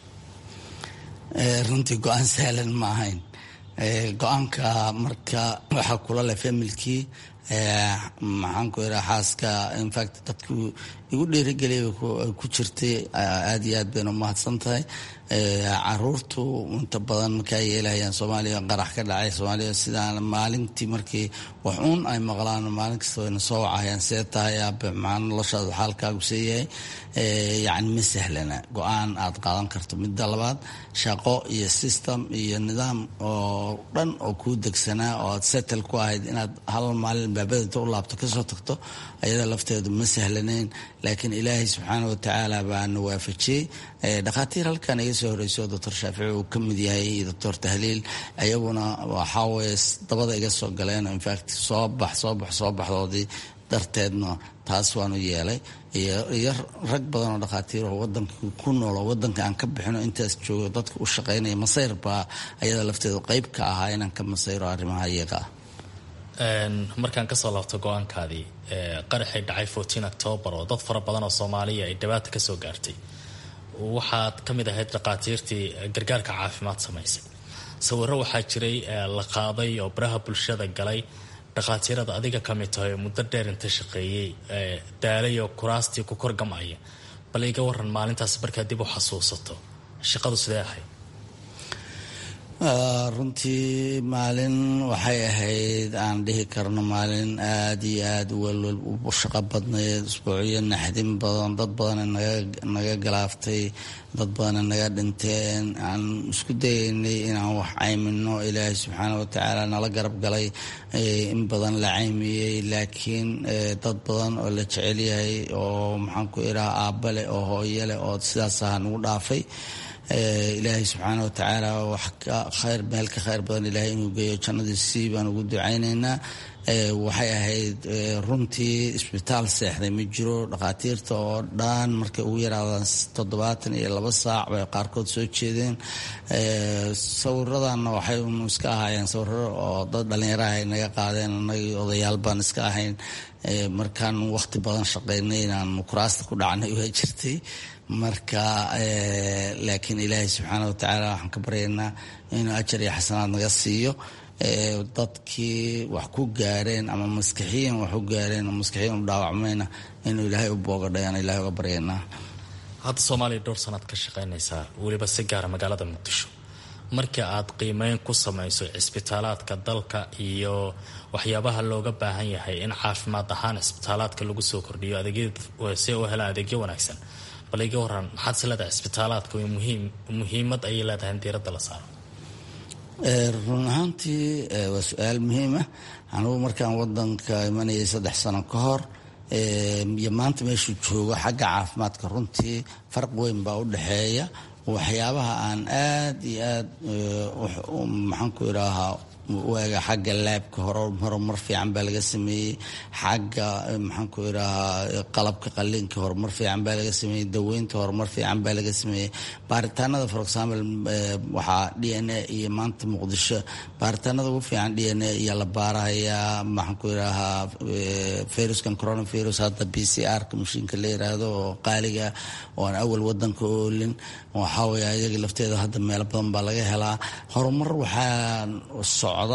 [SPEAKER 12] runtii go-aan sahlan ma ahayn go-aanka marka waxaa kula leh familkii maxaanku ira xaaska infact dadku igu dhiirigeliyay ku jirtay aada iyo aad bayna umahadsan tahay caruurtu inta badan markaa yeelahayaan soomaaliya qarax ka dhacay soomaaliya sidaan maalintii markii wax uun ay maqlaan maalin kasta wayna soo wacayaan see tahay aabe maxaa noloshaada xaalkaagu see yahay yacni ma sahlana go-aan aad qaadan karto midda labaad shaqo iyo system iyo nidaam oo dhan oo kuu degsanaa oo aad settle ku ahayd inaad hal maalin baabadinta u laabto kasoo tagto ayada lafteedu ma sahlanayn laakiin ilaahay subxaana watacaala baana waafajiyey dhakhaatiir halkan iga soo horeyso doctor shaafici uu ka mid yahay iyo doctor tahliil ayaguna waxaawaye dabada iga soo galeen infact soo bax soo bax soo baxdoodii darteedna taas waanu yeelay iyo rag badan oo dhakhaatiir oo wadanka ku noolo wadanka aan ka bixino intaas joogo dadka u shaqaynaya masayr baa ayada lafteedu qeyb ka ahaa inaan ka masayro arrimaha iyaga ah
[SPEAKER 11] markaan kasoo laabto go-aankaadii qaraxii dhacay fourteen octoobar oo dad fara badan oo soomaaliya ay dhibaata kasoo gaartay waxaad ka mid ahayd dhakhaatiirtii gargaarka caafimaad samaysay sawiro waxaa jiray la qaaday oo baraha bulshada galay dhakhaatiirada adiga ka mid tahay oo muddo dheer inta shaqeeyey daalay oo kuraastii ku korgamaya bal iga waran maalintaas markaad dib u xasuusato shaqadu sidee ahayd
[SPEAKER 12] runtii maalin waxay ahayd aan dhihi karno maalin aada iyo aada welwel u shaqo badnayd isbuucyo naxdin badan dad badana naga galaaftay dad badana naga dhinteen aan isku dayaynay inaan wax caymino ilaahay subxaana watacaala nala garab galay in badan la caymiyey laakiin dad badan oo la jecel yahay oo maxaanku idhaha aabba leh oo hooyo leh oo sidaas aha nagu dhaafay ilaahay subxaana watacaala wax ka khayr meel ka khayr badan ilaahay inuu geeyo jannadiisii baan ugu ducaynaynaa waxay ahayd runtii isbitaal seexday ma jiro dhakhaatiirta oo dhan markay ugu yaraadaan toddobaatan iyo laba saac bay qaarkood soo jeedeen sawiradanna waxay unu iska ahaayeen sawiro oo dad dhallinyaraha ay naga qaadeen anagii odayaal baan iska ahayn markaan waqti badan shaqaynay inaan kuraasta ku dhacnay waa jirtay marka laakiin ilaahay subxaana watacaala waxaan ka baryaynaa inuu ajar iyo xasanaad naga siiyo dadkii wax ku gaareen ama maskixiyan wax u gaareen oo maskixiyan u dhaawacmayna inuu ilaahay u boogadhayaan ilahay uga baryaynaa
[SPEAKER 11] hadda soomaaliya dhowr sanaad ka shaqaynaysaa weliba si gaara magaalada muqdisho markii aad qiimeyn ku samayso cisbitaalaadka dalka iyo waxyaabaha looga baahan yahay in caafimaad ahaan cisbitaalaadka lagu soo kordhiyo adeegyada si u helaan adeegyo wanaagsan bal iga waran maxaad is leedahay cisbitaalaadka muhiim muhiimad ayay leedahay in diiradda la saaro
[SPEAKER 12] run ahaantii waa su-aal muhiima anugu markaan wadanka imanayay saddex sano ka hor iyo maanta meeshuu joogo xagga caafimaadka runtii farq weyn baa u dhexeeya waxyaabaha aan aada iyo aada maxaanku idhaahaa waaga xagga laabka horumar fiican baa laga sameeyey xagga maxaanku idhahaa qalabka qaliinka horumar fiican baa laga sameeyey daweynta horumar fiican baa laga sameeyey baaritaanada for example waxaa d n a iyo maanta muqdisho baaritaanada ugu fiican d n a iyo la baarahayaa maxaanku idhahaa viruskan coronavirus hadda b c r ka mashiinka la yiraahdo oo qaaliga oo aan awal wadanka oolin waxaa weeye iyaga lafteeda hadda meelo badan baa laga helaa horumar waxaa socda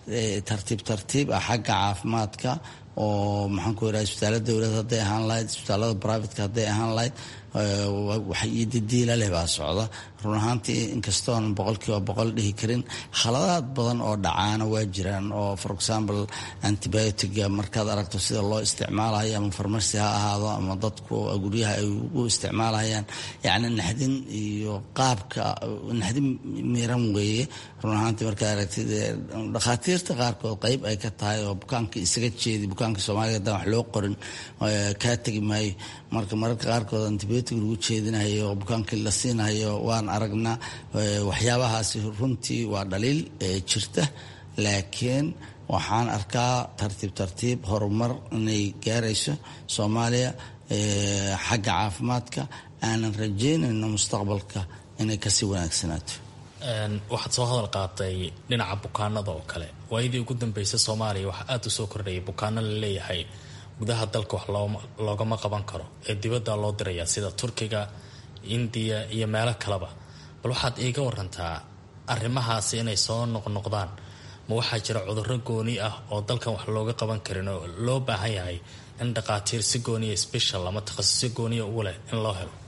[SPEAKER 12] tartiib tartiib ah xagga caafimaadka oo maxaan ku yidhaha isbitaallada dowlad hadday ahaan lahayd isbitaallada brivatka hadday ahaan lahayd wax iyo didiila leh baa socda run ahaantii inkastoon boqolkiiba boqol dhihi karin khaladaad badan oo dhacaana waa jiraan oo for example antibiotiga markaad aragto sida loo isticmaalayo ama farmasi ha ahaado ama dadku guryaha ay u isticmaalayaan yacni naxdin iyo qaabka naxdin miran weeye run ahaantii markaad aragtid dhakhaatiirta qaarkood qeyb ay ka tahay oo bukaanka isaga jeedi bukaanka soomaaliga haddaan wax loo qorin kaa tegi maayo marka mararka qaarkood antibiotic lagu jeedinayo oo bukaankii la siinayo waan aragnaa waxyaabahaasi runtii waa dhaliil jirta laakiin waxaan arkaa tartiib tartiib horumar inay gaarayso soomaaliya xagga caafimaadka aanan rajeynayno mustaqbalka inay kasii wanaagsanaato
[SPEAKER 11] waxaad soo hadal qaatay dhinaca bukaanada oo kale waayadii ugu dambeysay soomaaliya waxaa aada u soo kordhayay bukaano la leeyahay gudaha dalka wax loogama qaban karo ee dibadda loo dirayaa sida turkiga indiya iyo meelo kaleba bal waxaad iiga warantaa arrimahaasi inay soo noqnoqdaan ma waxaa jira cudurro gooni ah oo dalkan wax looga qaban karin oo loo baahan yahay in dhaqaatiir si gooniya special ama takhasusyo gooniya ugu leh in loo helo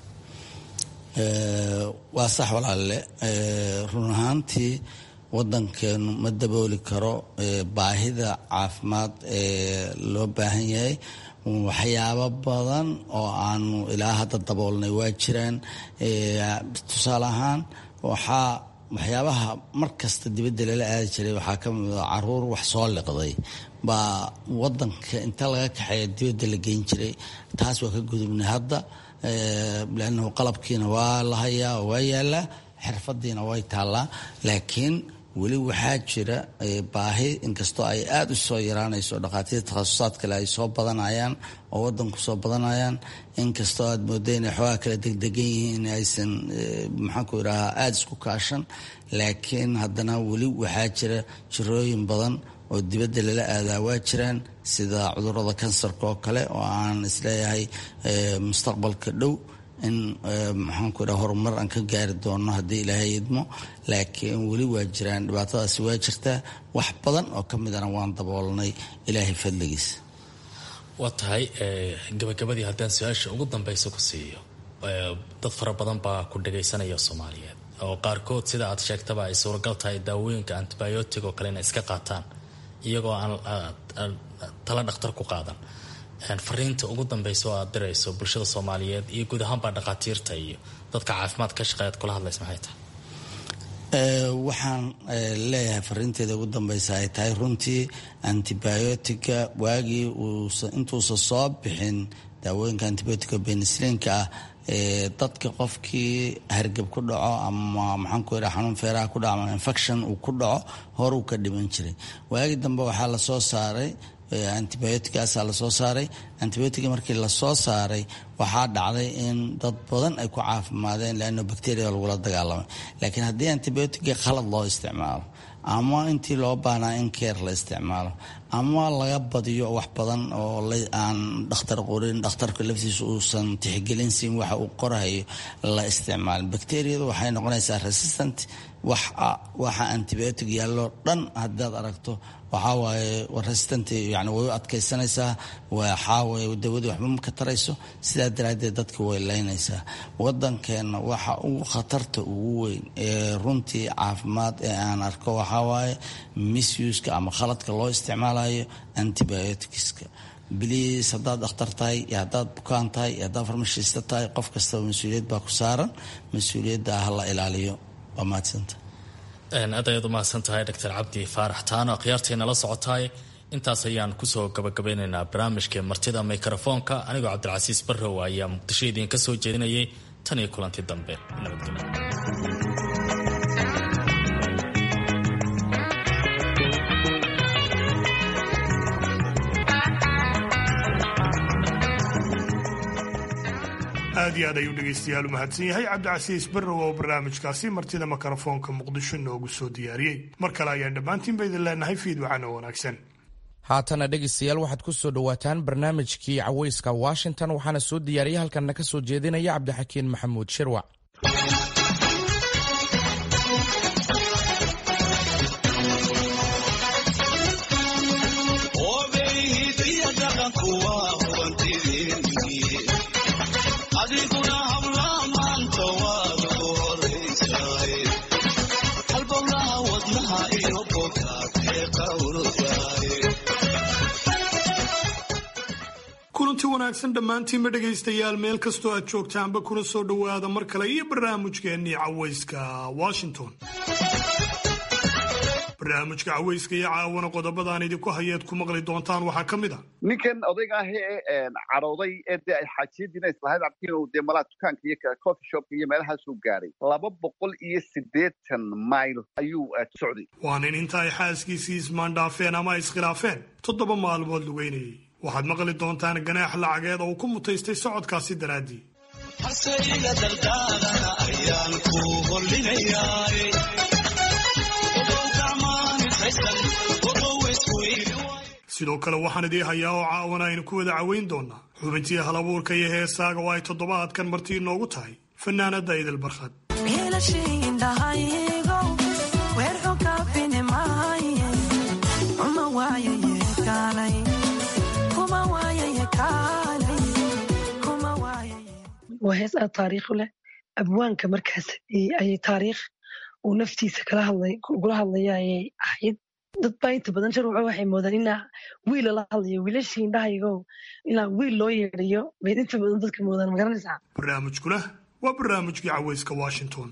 [SPEAKER 12] waa sax walaalle run ahaantii wadankeenu ma dabooli karo baahida caafimaad ee loo baahan yahay waxyaabo badan oo aanu ilaa hadda daboolnay waa jiraan tusaale ahaan waxaa waxyaabaha mar kasta dibadda lala aadi jiray waxaa ka mid a caruur wax soo liqday baa wadanka inta laga kaxeeya dibadda la geyn jiray taas waa ka gudubnay hadda lannahu qalabkiina waa la hayaa oo waa yaalaa xirfadiina way taallaa laakiin weli waxaa jira baahi inkastoo ay aada u soo yaraanayso dhakhaatiirta takhasusaad kale ay soo badanayaan oo wadanku soo badanayaan inkastoo aad mooda inay xoogaa kala degdegan yihiin in aysan maxaanku idhahaa aada isku kaashan laakiin haddana weli waxaa jira jirooyin badan oo dibadda lala aadaa waa jiraan sida cudurada kansarka oo kale oo aan isleeyahay mustaqbalka dhow in maxaanku idhaha horumar aan ka gaari doono haddii ilaahay idmo laakiin weli waa jiraan dhibaatadaasi waa jirtaa wax badan oo ka midana waan daboolnay ilaahay fadligiisa
[SPEAKER 11] waa tahay gabagabadii haddaan su-aasha ugu dambeysa ku siiyo dad fara badan baa ku dhagaysanaya soomaaliyeed oo qaarkood sida aad sheegtaba ay suuragal tahay daawooyinka antibiotic oo kale inay iska qaataan iyagoo aan tala dhakhtar ku qaadan fariinta ugu dambeysa oo aad dirayso bulshada soomaaliyeed iyo guud ahaanbaa dhakhaatiirta iyo dadka caafimaad ka shaqeeyaad kula hadlaysa maxay tahay
[SPEAKER 12] waxaan leeyahay fariinteeda ugu dambeysa ay tahay runtii antibiotica waagii intuusan soo bixin daawooyinka antibiotica benislinka ah dadka qofkii hargab ku dhaco ama maxaanku yidhaha xanuun feeraha ku dhaco ama infection uu ku dhaco horuu ka dhiman jiray waagii dambe waxaa lasoo saaray antibioticaasaa lasoo saaray antibiotica markii lasoo saaray waxaa dhacday in dad badan ay ku caafimaadeen leano bacteria lagula dagaalamay laakiin haddii antibiotica khalad loo isticmaalo ama intii loo baahnaa in keer la isticmaalo ama laga badiyo wax badan oo aan dhakhtar qorin dhakhtarka laftiisa uusan tixgelin siin waxa uu qorahayo la isticmaalin bacteriyadu waxay noqonaysaa resistant waxa antibiotic yaallo dhan haddaad aragto waxaa waaye resistant yani way u adkaysanaysaa waxaa waaye dawadii waxba ma ka tarayso sidaa daraaddeed dadka way laynaysaa waddankeenna waxa ugu khatarta ugu weyn ee runtii caafimaad ee aan arko waxaa waaye misuska ama khaladka loo isticmaalayo antibioticska biliis haddaad dhakhtar tahay iyo haddaad bukaan tahay iyo haddaad farmashista tahay qof kastaba mas-uuliyad baa ku saaran mas-uuliyadda ah la ilaaliyo waa mahadsanta
[SPEAKER 11] aad ayaad umahadsan tahay doctor cabdi faarax taano akhyaartayna la socotaay intaas ayaan kusoo gabagabeynaynaa barnaamijka martida mikrofoonka anigoo cabdilcasiis barrow ayaa muqdisho idiinka soo jeedinayay tan iyo kulanti dambe nabadgelyo
[SPEAKER 1] aad iyo aad ayuu dhegaystayaal u mahadsan yahay cabdicasiis barrow oo barnaamijkaasi martida mikrofoonka muqdisho noogu soo diyaariyey mar kale ayaan dhammaantiinba idin leenahay fiidwacan oo wanaagsan
[SPEAKER 2] haatana dhegaystayaal waxaad ku soo dhowaataan barnaamijkii cawayska washington waxaana soo diyaariyay halkanna ka soo jeedinaya cabdixakiin maxamuud shirwac
[SPEAKER 1] kulanti wanaagsan dhammaantiinba dhegaystayaal meel kastoo aad joogtaanba kuna soo dhowaada mar kale iyo barnaamijkeennii cawayska washington barnaamijka cawayska iyo caawana qodobadaan idinku hayeed ku maqli doontaan waxaa ka mid a
[SPEAKER 13] ninkan odayga ah ee cadhooday ee dee ay xaajiyadiina islahayd cabkiin uu dee malaa dukaanka iyo coffee shopka iyo meelahaasuu gaaray laba boqol iyo siddeetan mayl ayuu socday
[SPEAKER 1] waa nin inta ay xaaskiisii ismaandhaafeen ama iskhilaafeen toddoba maalmood lugeynayay waxaad maqli doontaan ganaax lacageed oo uu ku mutaystay socodkaasi daraaddii sidoo kale waxaan idii hayaa oo caawana aynu ku wada caweyn doonaa xubintii halabuurka iyo heesaaga oo ay toddobaadkan martii inoogu tahay fanaanada idil barkhad
[SPEAKER 14] waa hees aad taariikh u leh abwaanka markaas ayay taariikh uu naftiisa kugula hadlaya ayay ahayd dad baa inta badan sharwaco waxay moodaan inaa wiil lala hadlayo wiilashii indhahaygo inaa wiil loo yeedhayo bay inta badan dadka moodaan magaranaysaa
[SPEAKER 1] barnaamijkuna waa barnaamijkii cawayska washington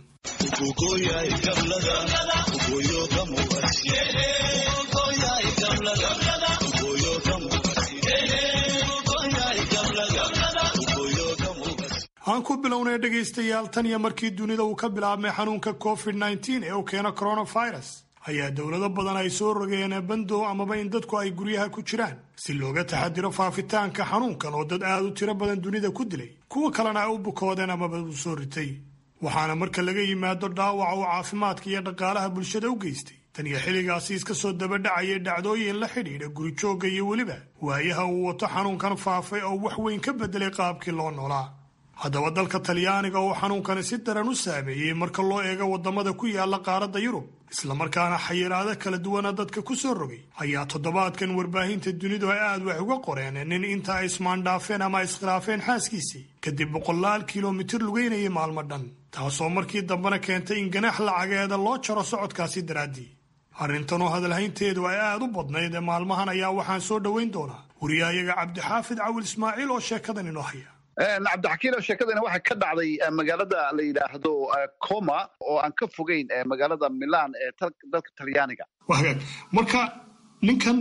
[SPEAKER 1] aan ku bilownay dhegaystayaal tan iyo markii dunida uu ka bilaabmay xanuunka covid nneteen ee uu keeno coronavirus ayaa dowlado badan ay soo rogeen bandow amaba in dadku ay guryaha ku jiraan si looga taxadiro faafitaanka xanuunkan oo dad aad u tiro badan dunida ku dilay kuwa kalena ay u bukoodeen amaba u soo ritay waxaana marka laga yimaado dhaawaca uu caafimaadka iyo dhaqaalaha bulshada u geystay tan iyo xilligaasi iska soo dabadhacayay dhacdooyin la xidhiidha gurijoogga iyo weliba waayaha uu wato xanuunkan faafay oo wax weyn ka beddelay qaabkii loo noolaa haddaba dalka talyaaniga oo xanuunkani si daran u saameeyey marka loo eego waddamada ku yaala qaaradda yurub islamarkaana xayiraado kala duwana dadka ku soo rogay ayaa toddobaadkan warbaahinta dunidu ay aad wax uga qoreen nin inta ay ismaandhaafeen ama iskhilaafeen xaaskiisii kadib boqolaal kilomitir lugeynayay maalmo dhan taasoo markii dambena keentay in ganaax lacageeda loo jaro socodkaasi daraaddii arrintanoo hadalhaynteedu ay aad u badnayd ee maalmahan ayaa waxaan soo dhoweyn doonaa wariyahayaga cabdixaafid cawil ismaaciil oo sheekadan inoo haya
[SPEAKER 13] cabdixakiin oo sheekadani waxay ka dhacday magaalada la yidhaahdo coma oo aan ka fogeyn magaalada milan ee dalka talyaaniga
[SPEAKER 1] wagaag marka ninkan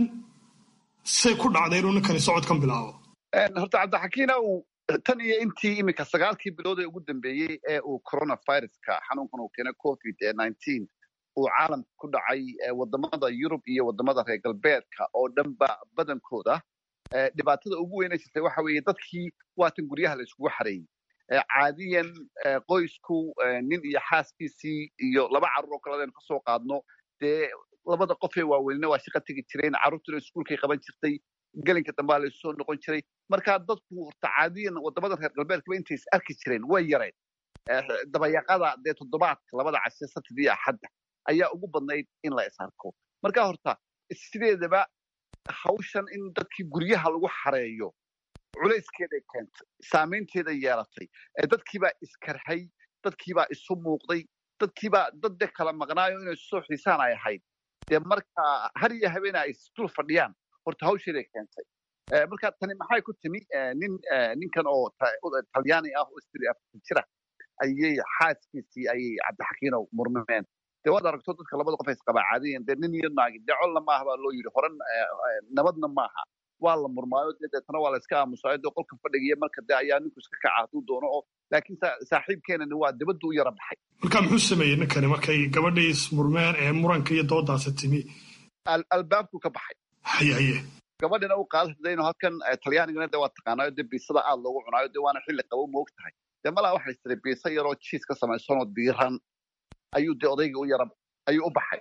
[SPEAKER 1] say ku dhacday inuu ninkani socodkan bilaabo
[SPEAKER 13] horta cabdixakiinow tan iyo intii iminka sagaalkii bilood ee ugu dambeeyey ee uu coronaviruska xanuunkan uu keenay covid nineteen uu caalamka ku dhacay wadamada yurub iyo wadamada reer galbeedka oo dhanba badankooda dhibaatada ugu weyna jirtay waxa weeye dadkii waatan guryaha la iskugu xareeyey caadiyan qoysku nin iyo xaaskiisii iyo laba carruur oo kale adaynu kasoo qaadno dee labada qofee waaweynina waa shaqa tegi jireen carruurtuna iskuulkay qaban jirtay gelinka dambaa la isu soo noqon jiray marka dadku horta caadiyan wadamada reer galbeedkaba intay is arki jireen way yareen dabayaqada dee toddobaadka labada cashe satidii axadda ayaa ugu badnayd in la is arko marka horta sideedaba hawshan in dadkii guryaha lagu xareeyo culayskeeday keentay saamaynteeda yeelatay dadkiibaa iskarhay dadkiibaa isu muuqday dadkiibaa dad de kala maqnaayo inay soo xiisaan ay ahayd dee marka har iyo habeena ay isdul fadhiyaan horta hawsheeday keentay marka tani maxay ku timi nin ninkan oo talyaani ah oo istiri afar jira ayay xaaskiisii ayay cabdixakiinow murmeen dee waad aragto dadka labada qof ay isqabaa caadiyan dee nin iyo naagi dee colna maaha baa loo yidhi horan nabadna maaha waa la murmaayo dee deetana waa la iska aamusaayo dee qolka fadhigiya marka dee ayaa ninku iska kaca hadduu doono oo laakiin saaxiibkeenani waa dibaddu u yara baxay
[SPEAKER 1] marka muxuu sameeyey ninkani markay gabadhii ismurmeen ee muranka iyo doodaasi timi
[SPEAKER 13] albaabku ka baxay
[SPEAKER 1] haye haye
[SPEAKER 13] gabadhina u qaadadayno halkan talyaanigana dee waa taqaanayo dee biisada aad loogu cunaayo dee waana xilli qabo moog tahay dee malaa waxay tiray biisa yaroo jiis ka samaysanoo diiran ayuu dee odayga u yara ayuu u baxay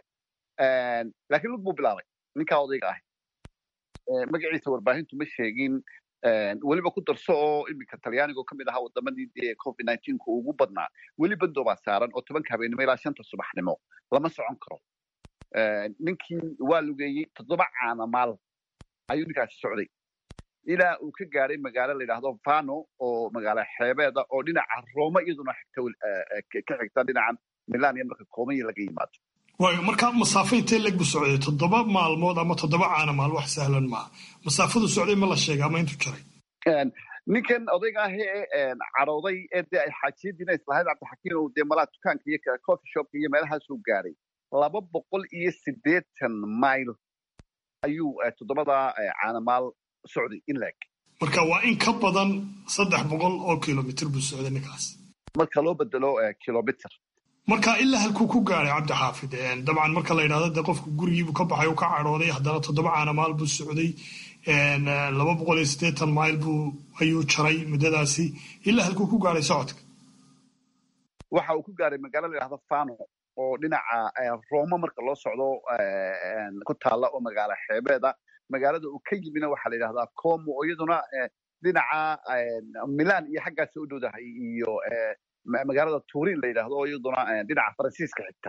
[SPEAKER 13] laakiin lug buu bilaabay ninkaa odayga ahi magaciisa warbaahintu ma sheegin weliba ku darso oo iminka talyaanigo ka mid ahaa wadamadii dee covid nineteenku ugu badnaa weli bando baa saaran oo tobanka habeenimo ilaa shanta subaxnimo lama socon karo ninkii waa lugeeyey toddoba caana maal ayuu ninkaasi socday ilaa uu ka gaaray magaalo la yidhaahdo vano oo magaalo xeebeeda oo dhinaca roma iyaduna xigta ka xigta dhinacan milan iyo marka koomaya laga yimaado
[SPEAKER 1] waayo markaa masaafo intee leg bu socday toddoba maalmood ama toddoba caana maal wax sahlan maaha masaafadu socday ma la sheega ama intuu jaray
[SPEAKER 13] ninkan odayga ah ee cadhooday ee dee ay xaajiyadiina islahayd cabdixakiin oo dee malaa dukaanka iyo coffee shopka iyo meelahaasuu gaaray laba boqol iyo siddeetan mile ayuu toddobada caanamaal socday in laeg
[SPEAKER 1] marka waa in ka badan saddex boqol oo kilomitr buu socday ninkaas
[SPEAKER 13] marka loo bedelo kilomitr
[SPEAKER 1] marka ilaa halkuu ku gaaray cabdi xaafid dabcan marka la yidhahdo dee qofku gurigiibuu ka baxay uu ka cadhooday haddana toddoba caanamaal buu socday laba boqol iyo siddeetan mile buu ayuu jaray muddadaasi ilaa halkuu ku gaaray socodka
[SPEAKER 13] waxa uu ku gaaray magaalo la yidhahdo fano oo dhinaca roma marka loo socdo ku taalla oo magaalo xeebeeda magaalada uu ka yimina waxaa la yidhahdaa como oo iyaduna dhinaca milan iyo xaggaasi u dhowdahay iyo magaalada turin la yidhahdo oo iyaduna dhinaca faransiiska xigta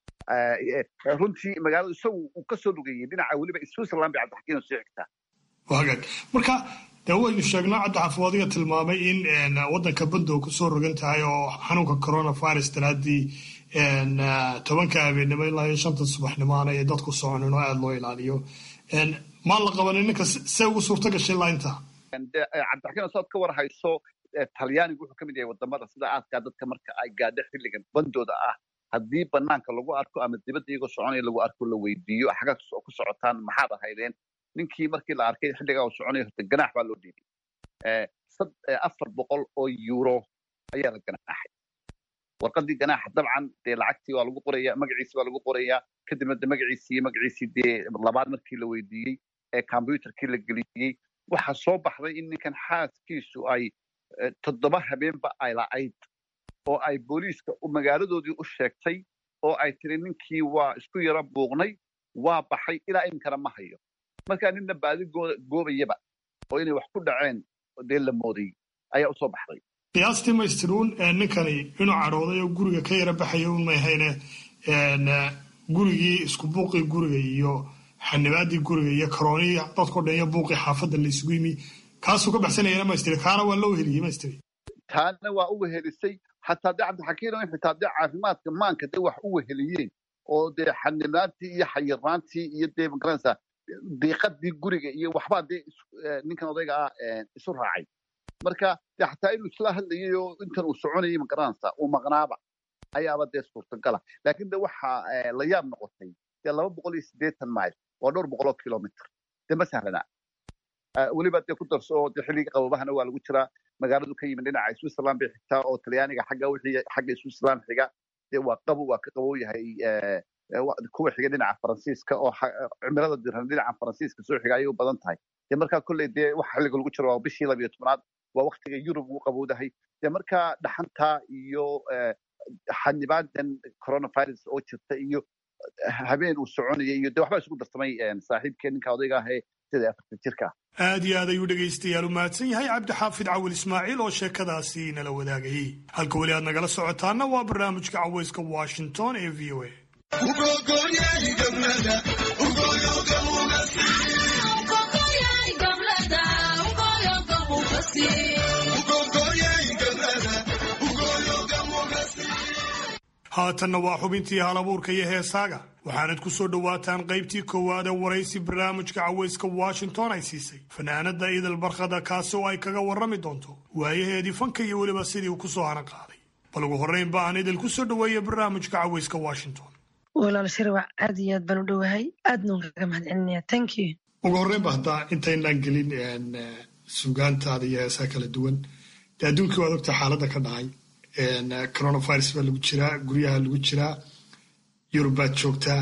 [SPEAKER 13] runtii magaalada isagu uu ka soo lugayey dhinaca weliba switzerland bay cabdixakiin sii xigtaa
[SPEAKER 1] hagaag marka dee waynu sheegnaa cabdixaafid adiga tilmaamay in waddanka bandow kusoo rogan tahay oo xanuunka coronavirus daraaddii tobanka habeenimo ilaa iyo shanta subaxnimaana ee dadku soconin oo aada loo ilaaliyo maan la qabanin ninka see ugu suurta gashay ilaa intaa
[SPEAKER 13] cabdixakiin saad ka war hayso talyaanigu wuxuu ka mid yahay wadamada sida aadkaa dadka marka ay gaadho xilligan bandooda ah haddii banaanka lagu arko ama dibadda iyagoo soconaya lagu arko la weydiiyo xagga ku socotaan maxaad ahaydeen ninkii markii la arkay xilligaa uu soconaya horta ganaax baa loo dhiibay afar boqol oo euro ayaa la ganaaxay warqadii ganaaxa dabcan dee lacagtii waa lagu qoraya magaciisi baa lagu qorayaa kadibna de magaciisii iyo magaciisii dee labaad markii la weydiiyey ee combyuterkii la geliyey waxaa soo baxday in ninkan xaaskiisu ay toddoba habeenba ay la'ayd oo ay booliiska magaaladoodii u sheegtay oo ay tiri ninkii waa isku yaro buuqnay waa baxay ilaa iminkana ma hayo markaa ninna baadi goobayaba oo inay wax ku dhaceen dee la mooday ayaa usoo baxday
[SPEAKER 1] qiyaastii maystiruun ninkani inuu cadhooday oo guriga ka yara baxaya un mayhayne gurigii isku buuqii guriga iyo xanibaadii guriga iyo karoonii dadko dhan iyo buuqii xaafadda la isugu yimi kaasuu ka baxsanayana maystiri kaana waa loo heliyey maystiri
[SPEAKER 13] taana waa u wehelisay xataa dee cabdixakiin in xitaa dee caafimaadka maanka dee wax u weheliyeen oo dee xanibaantii iyo xayiraantii iyo dee magaranaysaa diiqadii guriga iyo waxbaa dee ninkan odayga ah isu raacay marka dee xataa inuu isla hadlayay oo intan uu soconayay magaranaysaa uu maqnaaba ayaaba dee suurtagala laakiin de waxa la yaab noqotay dee laba boqol iyo siddeetan mile waa dhowr boqol oo kilomitr dee ma sahlana weliba dee ku darso oo dee xilliga qabobahana waa lagu jiraa magaaladu ka yimid dhinaca switzerland bay xigtaa oo talyaaniga xagga wixii xagga switzerland xiga dee waa qabow waa ka qabow yahay kuwa xiga dhinaca faransiiska oo cimilada diran dhinaca faransiiska soo xiga ayay u badan tahay dee markaa kolley dee waxa xilliga lagu jiro waa bishii labiyo tobnaad waa waktiga yurub ugu qabowdahay dee markaa dhaxantaa iyo xanibaadan coronavirus oo jirta iyo habeen uu soconayay iyo de waxbaa isugu darsamay saaxiibkee ninka odayga ahee sida afartan jirka ah
[SPEAKER 1] aad iyo aad ayuu dhegaystayaal u mahadsan yahay cabdixaafid cawil ismaaciil oo sheekadaasi nala wadaagayey halka weli aad nagala socotaana waa barnaamijka cawayska washington ee v o a haatanna waa xubintii halabuurka iyo heesaaga waxaanad ku soo dhowaataan qaybtii koowaad ee waraysi barnaamijka cawayska washington ay siisay fanaanada idil barkhada kaasi oo ay kaga warrami doonto waayaheedii fanka iyo weliba sidii uu kusoo hanan qaaday bal ugu horrayn ba aan idil ku soo dhoweeya barnaamijka cawayska washington
[SPEAKER 14] walaal shirwac aad iyo aad baan u dhowahay aadna waan kaga mahad celinaya thank you
[SPEAKER 1] ugu horreyn ba haddaa intaynaan gelin sugaantaada iyo heesaa kala duwan dee adduunkii waad ogta xaaladda ka dhacay coronavirus baa lagu jiraa guryaha lagu jiraa yurub baad joogtaa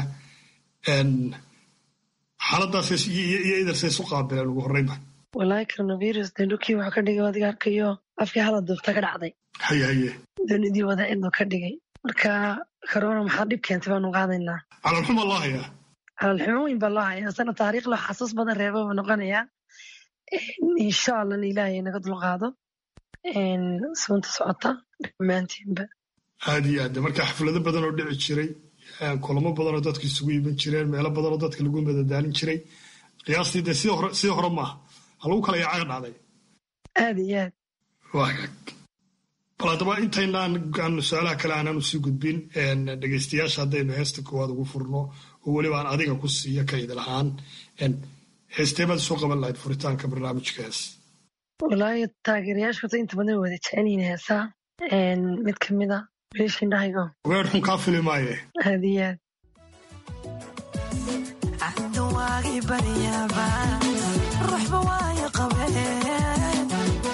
[SPEAKER 1] xaaladaas iyo idarsa isu qaabileen ugu horreynba
[SPEAKER 14] wallaahi coronavirus dee dhulkii wuxuu ka dhigay adiga arkayo afkii hala duubta ka dhacday
[SPEAKER 1] haye haye
[SPEAKER 14] doonidii wada ciduu ka dhigay marka corona maxaa dhib keentay baanu qaadaynaa
[SPEAKER 1] calalxuma loo hayaa
[SPEAKER 14] calalxumo weyn baa loo hayaa sana taariikh loo xasuus badan reeba buu noqonayaa insha allah in ilaahay naga dulqaado suunta socota dhammaantiinba
[SPEAKER 1] aad iyo aad marka xaflado badan oo dhici jiray kulamo badan oo dadku isugu iman jireen meelo badan oo dadka lagu madadaalin jiray qiyaastii dee sidii hore sidii hore maaha ha lagu kala yaacaga dhacday
[SPEAKER 14] aad iyo aad
[SPEAKER 1] waa hagaag bal haddaba intaynaan aanu su-aalaha kale aanaan usii gudbin dhegeystayaasha haddaynu heesta koowaad ugu furno oo weliba aan adiga ku siiyo kayd lahaan heesteemaad soo qaban lahayd furitaanka barnaamijka hees
[SPEAKER 14] walaahi taageerayaasha horta inta badan wada jecel yihiin heesaa mid ka mid a wiilasha indhahaygo
[SPEAKER 1] weer xun kaa fili maaye
[SPEAKER 14] aad iyo aad
[SPEAKER 15] cabdiwaagi baryaaba ruuxba waayo qabeen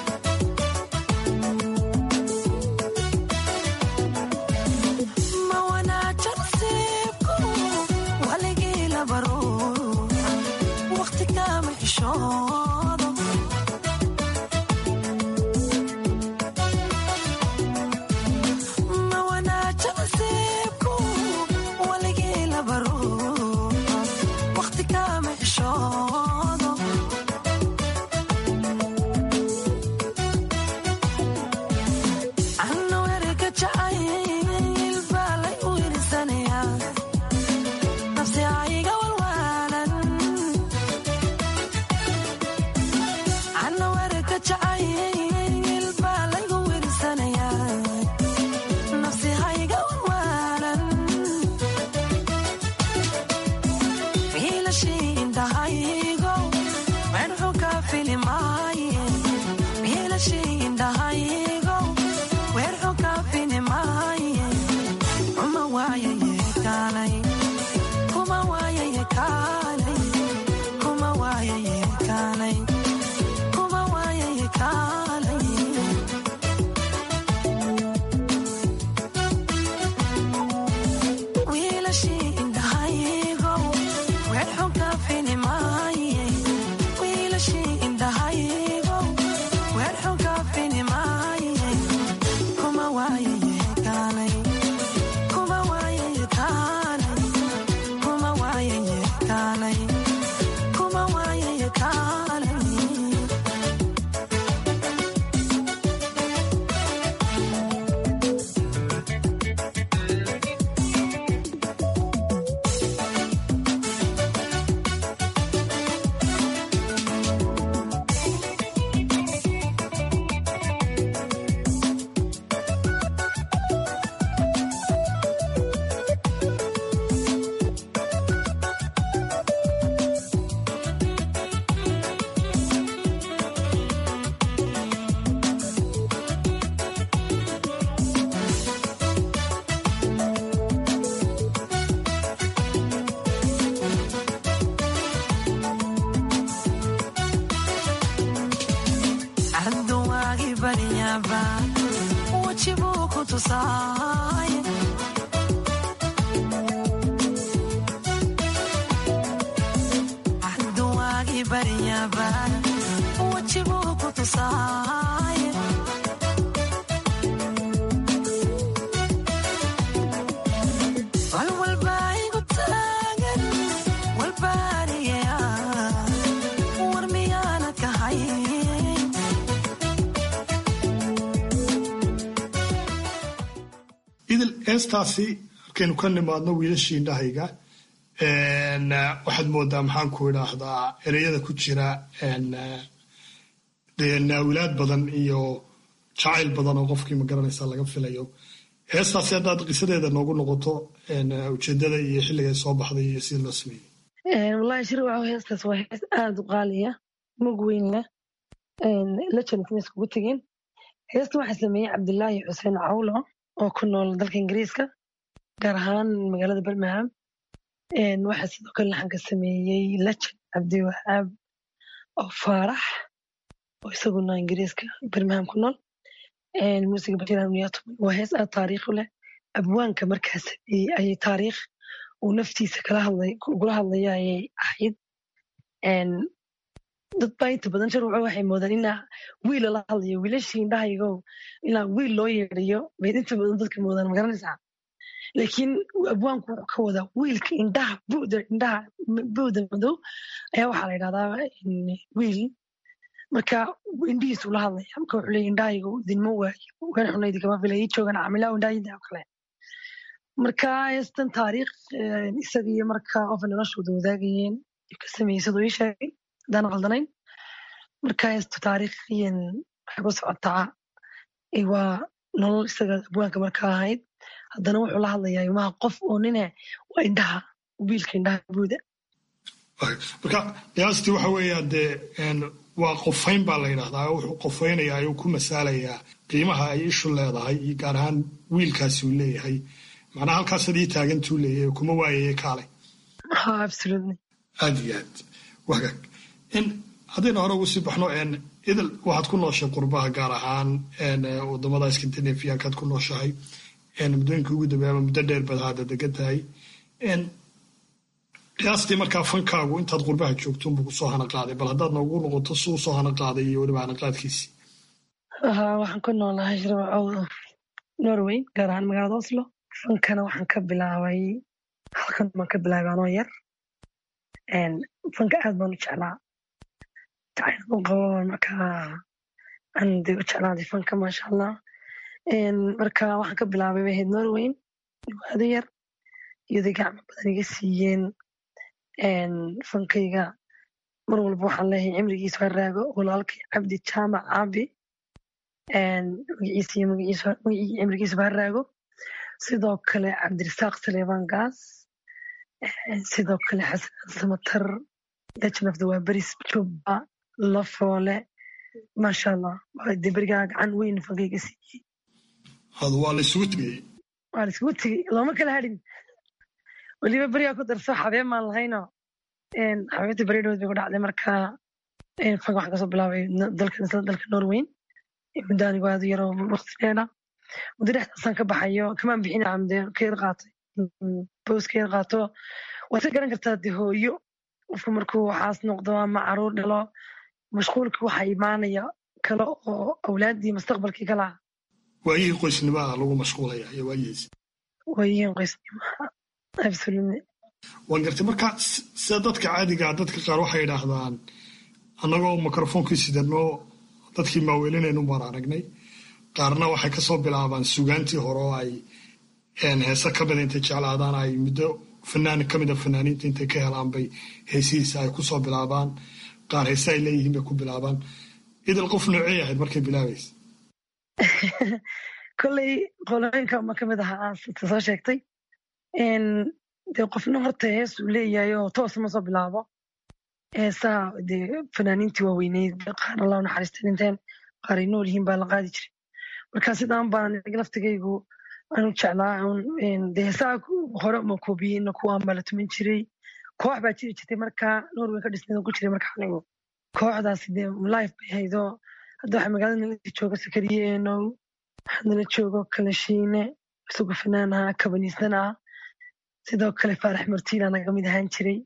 [SPEAKER 15] ma wanaajan siibku waligii labaro waqti kama xishoodo ma wanaajan siibku waligii labaro waqti kama xishoodo anna werga jacayl baa lay u hirsanayaa nafsi ayga walwaalan anna werga jacayl baa laygu hirsanayaa nafsi hayga walwaalan wiilashii indhahaygo medxu ka filimaaye wiilashii indhahaygo weerxu ka filimaaye kuma waayaye kaalay kuma waayaye kaalay kuma waayaye kaalay kuma waayaye kaalay wiilashii indhahaygo weerxu ka filimaaye wiilashii indhahaygo weerxu ka filimaaye kuma waayaye kaalay kuma waayaye kaalay kuma waayaye kaalay kuma waayaye kaalay cabduwaagi baryaaba weji buu ku tusaay cabduwaagi baryaaba weji buu ku tusaay walwalbaa igu taagan walbaariya war miyaana kahayn
[SPEAKER 1] idil heestaasi markaynu ka nimaadno wiilashii indhahayga waxaad moodaa maxaan ku idhaahdaa ereyada ku jira dee naawilaad badan iyo jacayl badan oo qofkii magaranaysa laga filayo heestaasi haddaad qisadeeda noogu noqoto ujeedada iyo xilligay soo baxday iyo sida loo sameeyey
[SPEAKER 14] wallaahi shir waxa heestaas waa hees aada u qaaliya mug weyn leh legendna iskugu tegeen heesta waxaa sameeyey cabdilaahi xuseen cawlo oo ku nool dalka ingiriiska gaar ahaan magaalada birmingham waxaa sidoo kale laxanka sameeyey legend cabdiwahaab oo faarax oo isaguna ingiriiska birmingham ku nool muusiga bashir hamniyaatum waa hees aad taariikh u leh abwaanka markaas ayay taariikh uu naftiisa kala hadlay ugula hadlaya ayay ahayd dad baa inta badan sharwaco waxay moodaan inaa wiil lala hadlayo wiilashii indhahaygo inaa wiil loo yeedhayo bay inta badan dadka moodaan magaranaysaa laakiin abwaanku wuxuu ka wadaa wiilka indhaha bu'da indhaha bu'da madow ayaa waxaa la yidhahdaa wiil marka indhihiisu la hadlaya marka wuxuu leeyahy indhahaygo idinma waayo waan xuna idinkama filay ii joogan camilaa indhahayda oo kale marka heestan taariikh isaga iyo marka qofa noloshooda wadaagayeen ka sameeyey siduu ii sheegay haddaan qaldanayn marka heestu taariikhiyan waxay ku socotaa waa nolol isaga abwaanka markaa ahayd haddana wuxuu la hadlayaa ilmaha qof oo nine waa indhaha wiilka indhaha buuda
[SPEAKER 1] marka qiyaastii waxa weeya dee waa qofayn baa la yidhahdaa wuxuu qofaynayaa ayuu ku masaalayaa qiimaha ay ishu leedahay iyo gaar ahaan wiilkaasi uu leeyahay macnaha halkaasad ii taagantuu leeyahay kuma waayaya kaale aad iyo aad wagaag haddayna hore ugu sii baxno idil waxaad ku nooshay qurbaha gaar ahaan wadamada skandinafiyankaad ku nooshahay muddooyinka ugu dambeeya ama muddo dheer baad haada degan tahay qiyaastii markaa fankaagu intaad qurbaha joogto unbuu kusoo hana qaaday bal haddaad noogu noqoto si uu soo hana qaaday iyo weliba hana qaadkiisii
[SPEAKER 14] waxaan ku noolahay norway gaar ahaan magaalada oslo fankana waxaan ka bilaabay halkan baan ka bilaabay anoo yar fanka aad baan u jeclaa jacayl u qabo markaa aan de u jeclaaday fanka maasha allah marka waxaan ka bilaabay bay ahayd norway waado yar iyaday gacmo badan iga siiyeen fankayga mar walba waxaan leeyahay cimrigiisa ha raago walaalkay cabdi jaamac caabi magaciisa iyo magacii cimrigiisaba ha raago sidoo kale cabdirasaaq saleebaan gaas sidoo kale xasan samatar legend of the waberis jubba lafoole maasha allah de berigaa gacan weyn fankayga siiyey
[SPEAKER 1] waa la isugu tegey
[SPEAKER 14] waa la isugu tegey looma kala hadhin weliba berigaa ku darso xabeen maan lahayno xabeebta beridhood bay ku dhacday marka fanka waxaan kasoo bilaabay dalka dalka norweyn muddo anigu aad u yaroo waqti dheera muddo dhexdaasaan ka baxayo kamaan bixin camde ka yar qaatay boos ka yar qaato waad ka garan kartaa de hooyo qofku markuu waxaas noqdo ama caruur dhalo mashquulkii waxaa imaanaya kale oo awlaaddii mustaqbalkii kala
[SPEAKER 1] waayihii qoysnimaa lagu mashquulaya iyo waayihiis
[SPEAKER 14] waayihiin qoysnimaa absolutely
[SPEAKER 1] waan gartay marka sida dadka caadigaa dadka qaar waxay idhaahdaan annagoo mikrofonkii sidano dadkii maaweelinaynu baan aragnay qaarna waxay kasoo bilaabaan sugaantii hore oo ay heese ka mida intay jeclaadaan ay muddo fanaan ka mida fanaaniinta intay ka helaan bay heesihiisa ay kusoo bilaabaan qaar heese ay leeyihiin bay ku bilaabaan idil qof noocey ahayd markay bilaabaysa
[SPEAKER 14] kolley qolooyinka ma kamid ahaa soo sheegtay dee qofna horta hees uu leeyahay oo toos ma soo bilaabo heesaha dee fanaaniintii waaweyneyd qaar allah naxariista dhinteen qaar ay nool yihiin baa la qaadi jiray marka sidaan baan laftigaygu aanu jeclaa dee heesaha hore uma koobiyeyna kuwaan baa la tuman jiray koox baa jiri jirtay marka norway ka dhisneed ku jiray marka anigu kooxdaasi dee life bay haydo hadda waxaa magaalada nala jooga sakariye enow waxaa nala joogo kalashiine isagu fanaan ahaa kabaniisan ah sidoo kale faarax martiina naga mid ahaan jiray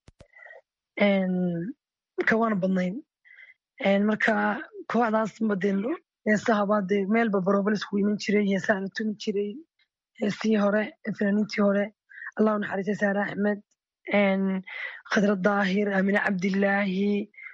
[SPEAKER 14] marka waana badnayn marka kooxdaas badeen heesahaba dee meelba baroobal isku iman jiray heesaha la tumi jiray heesihii hore fanaaniintii hore allahu naxariistay saare axmed khadra daahir amine cabdilaahi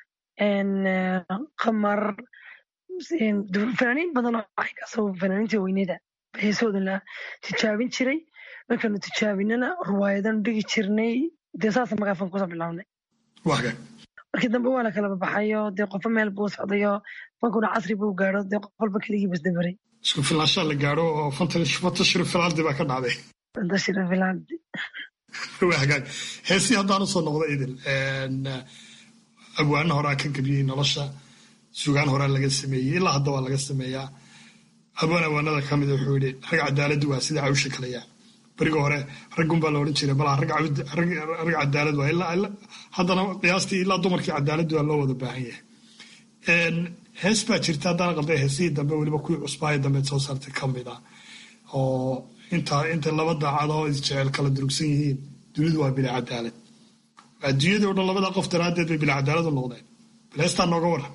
[SPEAKER 14] qamar fanaaniin badan oo waxkaasoo fanaaniintii weyneda heesahooda la tijaabin jiray markaanu tijaabinana ruwaayadan dhigi jirnay dee saasa magaafan kusoo bilaabnay markii dambe waa la kala babaxayo dee qofo meel buu socdayo fankuna casri buu gaadho dee qof walba keligii basdabaray
[SPEAKER 1] isku filaanshaa la gaadho oo fantashiro filaldi baa ka dhacday
[SPEAKER 14] fantashiro filaldi
[SPEAKER 1] waa hagaag heesii haddaan usoo noqdo idil abwaano horaa ka gebiyey nolosha sugaan horaa laga sameeyey ilaa hadda waa laga sameeyaa abwaan awaanada ka mida wuxuu yidhi rag cadaaladdu waa sida cawsha kalayaa beriga hore raggun baa la odhan jiray balaa rag cadaalad waa ilaa haddana qiyaastii ilaa dumarkii cadaaladdu waa loo wada baahan yahay hees baa jirta haddana qalday heesihii dambe weliba kuwii cusbaayo dambe soo saartay ka mid ah oo inta inta laba daacad oo isjecel kala durugsan yihiin dunidu waa bila cadaalad adduunyadii o dhan labada qof daraaddeed bay bila cadaalad u noqdeen bal heestaa nooga waran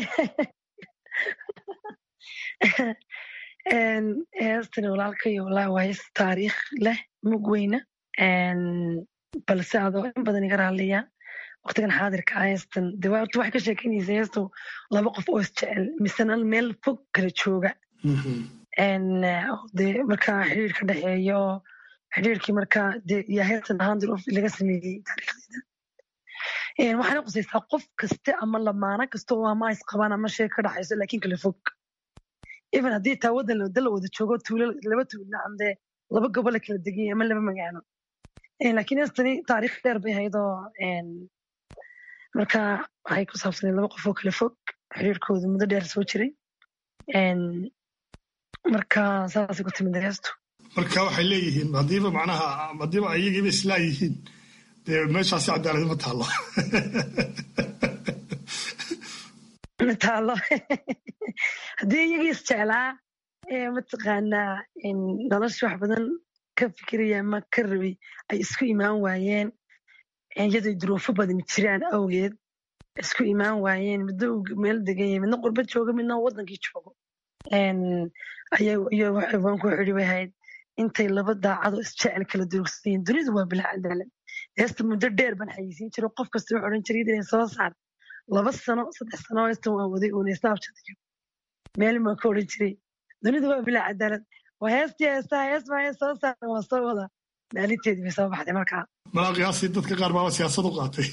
[SPEAKER 14] heestani walaalkayo walaa waa hees taariikh leh mug weyna balse adoo in badan iga raaliya waqtigan xaadirka ah heestan de horta waxay ka sheekeynaysa heestu laba qof oo isjecel misena meel fog kala jooga de markaa xiriir ka dhexeeyo xiriirkii markaa de yaa heestan ahaan dir laga sameeyey taariikhdeeda waxaana qusaysaa qof kaste ama lamaano kasta oo ama isqabaan ama sheeg ka dhaxayso laakiin kala fog even haddii taa waddan wada la wada joogo tuulo laba tuulo amdee laba gobol la kala degan yahay ama laba magaalo laakiin heestani taariikh dheer bay ahayd oo marka waxay ku saabsaneed laba qof oo kala fog xiriirkooda muddo dheer soo jiray marka saasay ku timid heestu
[SPEAKER 1] marka waxay leeyihiin haddiiba macnaha haddiiba ayagiiba islaa yihiin dee meeshaasi cadaalad ma taallo
[SPEAKER 14] taalo haddii iyagii isjeclaa mataqaanaa nolosha wax badan ka fikiraya ama ka rabay ay isku imaan waayeen iyadoo duruufo badan jiraan awgeed isku imaan waayeen midna uu meel degan yahay midna qurba jooga midna wadankii joogo ayawanku xiri bay ahayd intay laba daacado isjecel kala durugsan yihiin dunidu waa bilaa cadaalad heesta muddo dheer baan xayisiin jiray qof kasta wuxuu odhan jiray inay soo saar laba sano saddex sano heestan waan waday uuna snaabjadayo meel baan ka odhan jiray dunidu waa bilaa cadaalad waa heestii heestaa hees baa hees soo saar waa soo wada maalinteedii bay soo baxday markaa
[SPEAKER 1] malaa qiyaastii dadka qaar baaba siyaasad u qaatay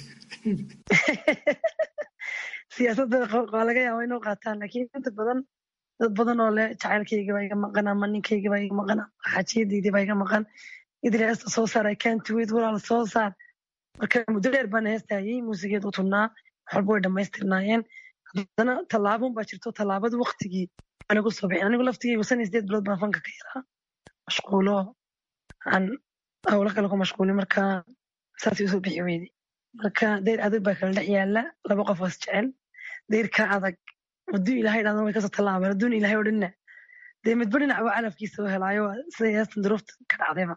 [SPEAKER 14] siyaasadda waa laga yaaba inuu qaataan laakiin inta badan dad badan oo leh jacaylkayga baa iga maqan ama ninkayga baa iga maqan ama xaajiyadaydii baa iga maqan idil heesta soo saar i can't wait walaal soo saar marka muddo dheer baan heestaayey muusigeed u tunnaa waxalba way dhammaystirnaayeen haddana tallaabon baa jirto tallaabada waktigii anigu soo bixin anigu laftigaygu san sideed bilood baan fanka ka yaraa mashquulo aan hawlo kale ku mashquulin marka saasay usoo bixi weyday marka dayr adag baa kala dhex yaala laba qof oo isjecel dayrka adag hadduu ilaahay dhahdan way kasoo tallaabeen hadduun ilaahay odhanna dee midba dhinac baa calafkiisa u helaayo siday heestan duruufta ka dhacdayba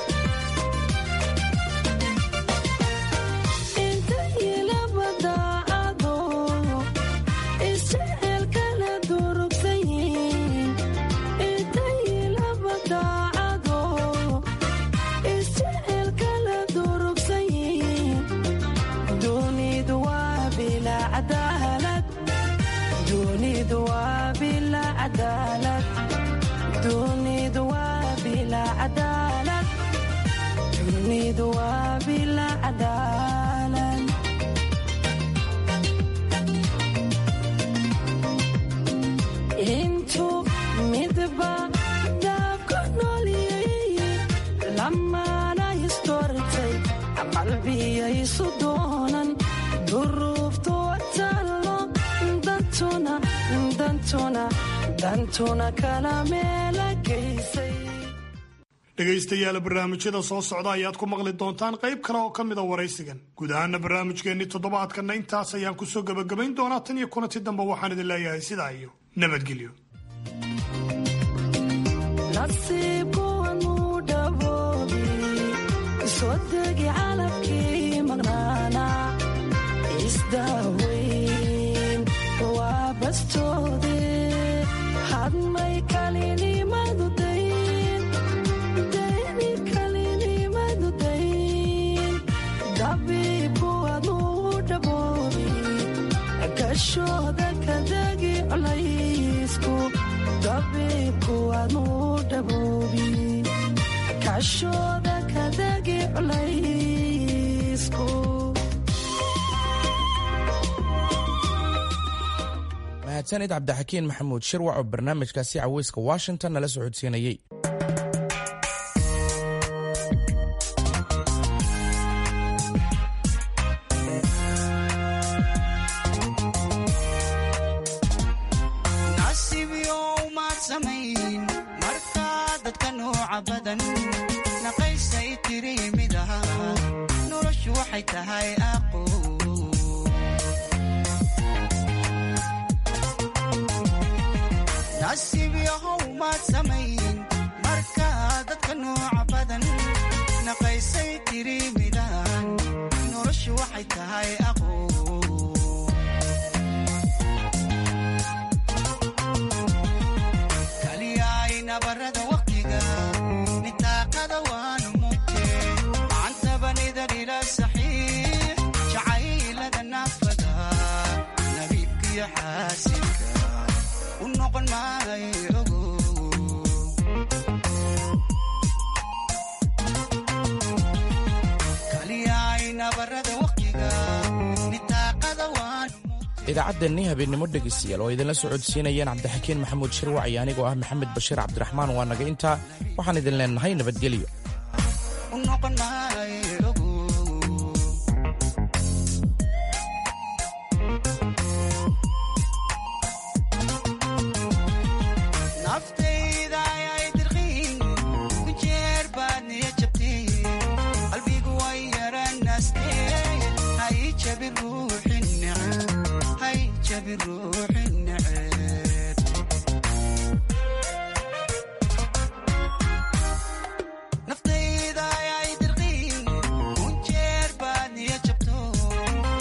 [SPEAKER 1] dhegaystayaal barnaamijyada soo socda ayaad ku maqli doontaan qayb kale oo ka mida waraysigan guud ahaana barnaamijkeennii toddobaadkanna intaas ayaan kusoo gebagabayn doonaa tan iyo kulanti dambe waxaan idin leeyahay sidaa iyo nabadgelyo
[SPEAKER 2] mahadsanid cabdixakiin maxamuud shirwac oo barnaamijkaasi caweyska washington nala socodsiinayey
[SPEAKER 16] nabarada waqtiga nitaaqada
[SPEAKER 2] idaacaddeenni habeennimo dhegaystayaal oo idinla socodsiinayeen cabdixakiin maxamuud shirwac iyo anigoo ah maxamed bashiir cabdiraxmaan waa naga intaa waxaan idin leenahay nabadgelyo
[SPEAKER 15] ruuxi neceb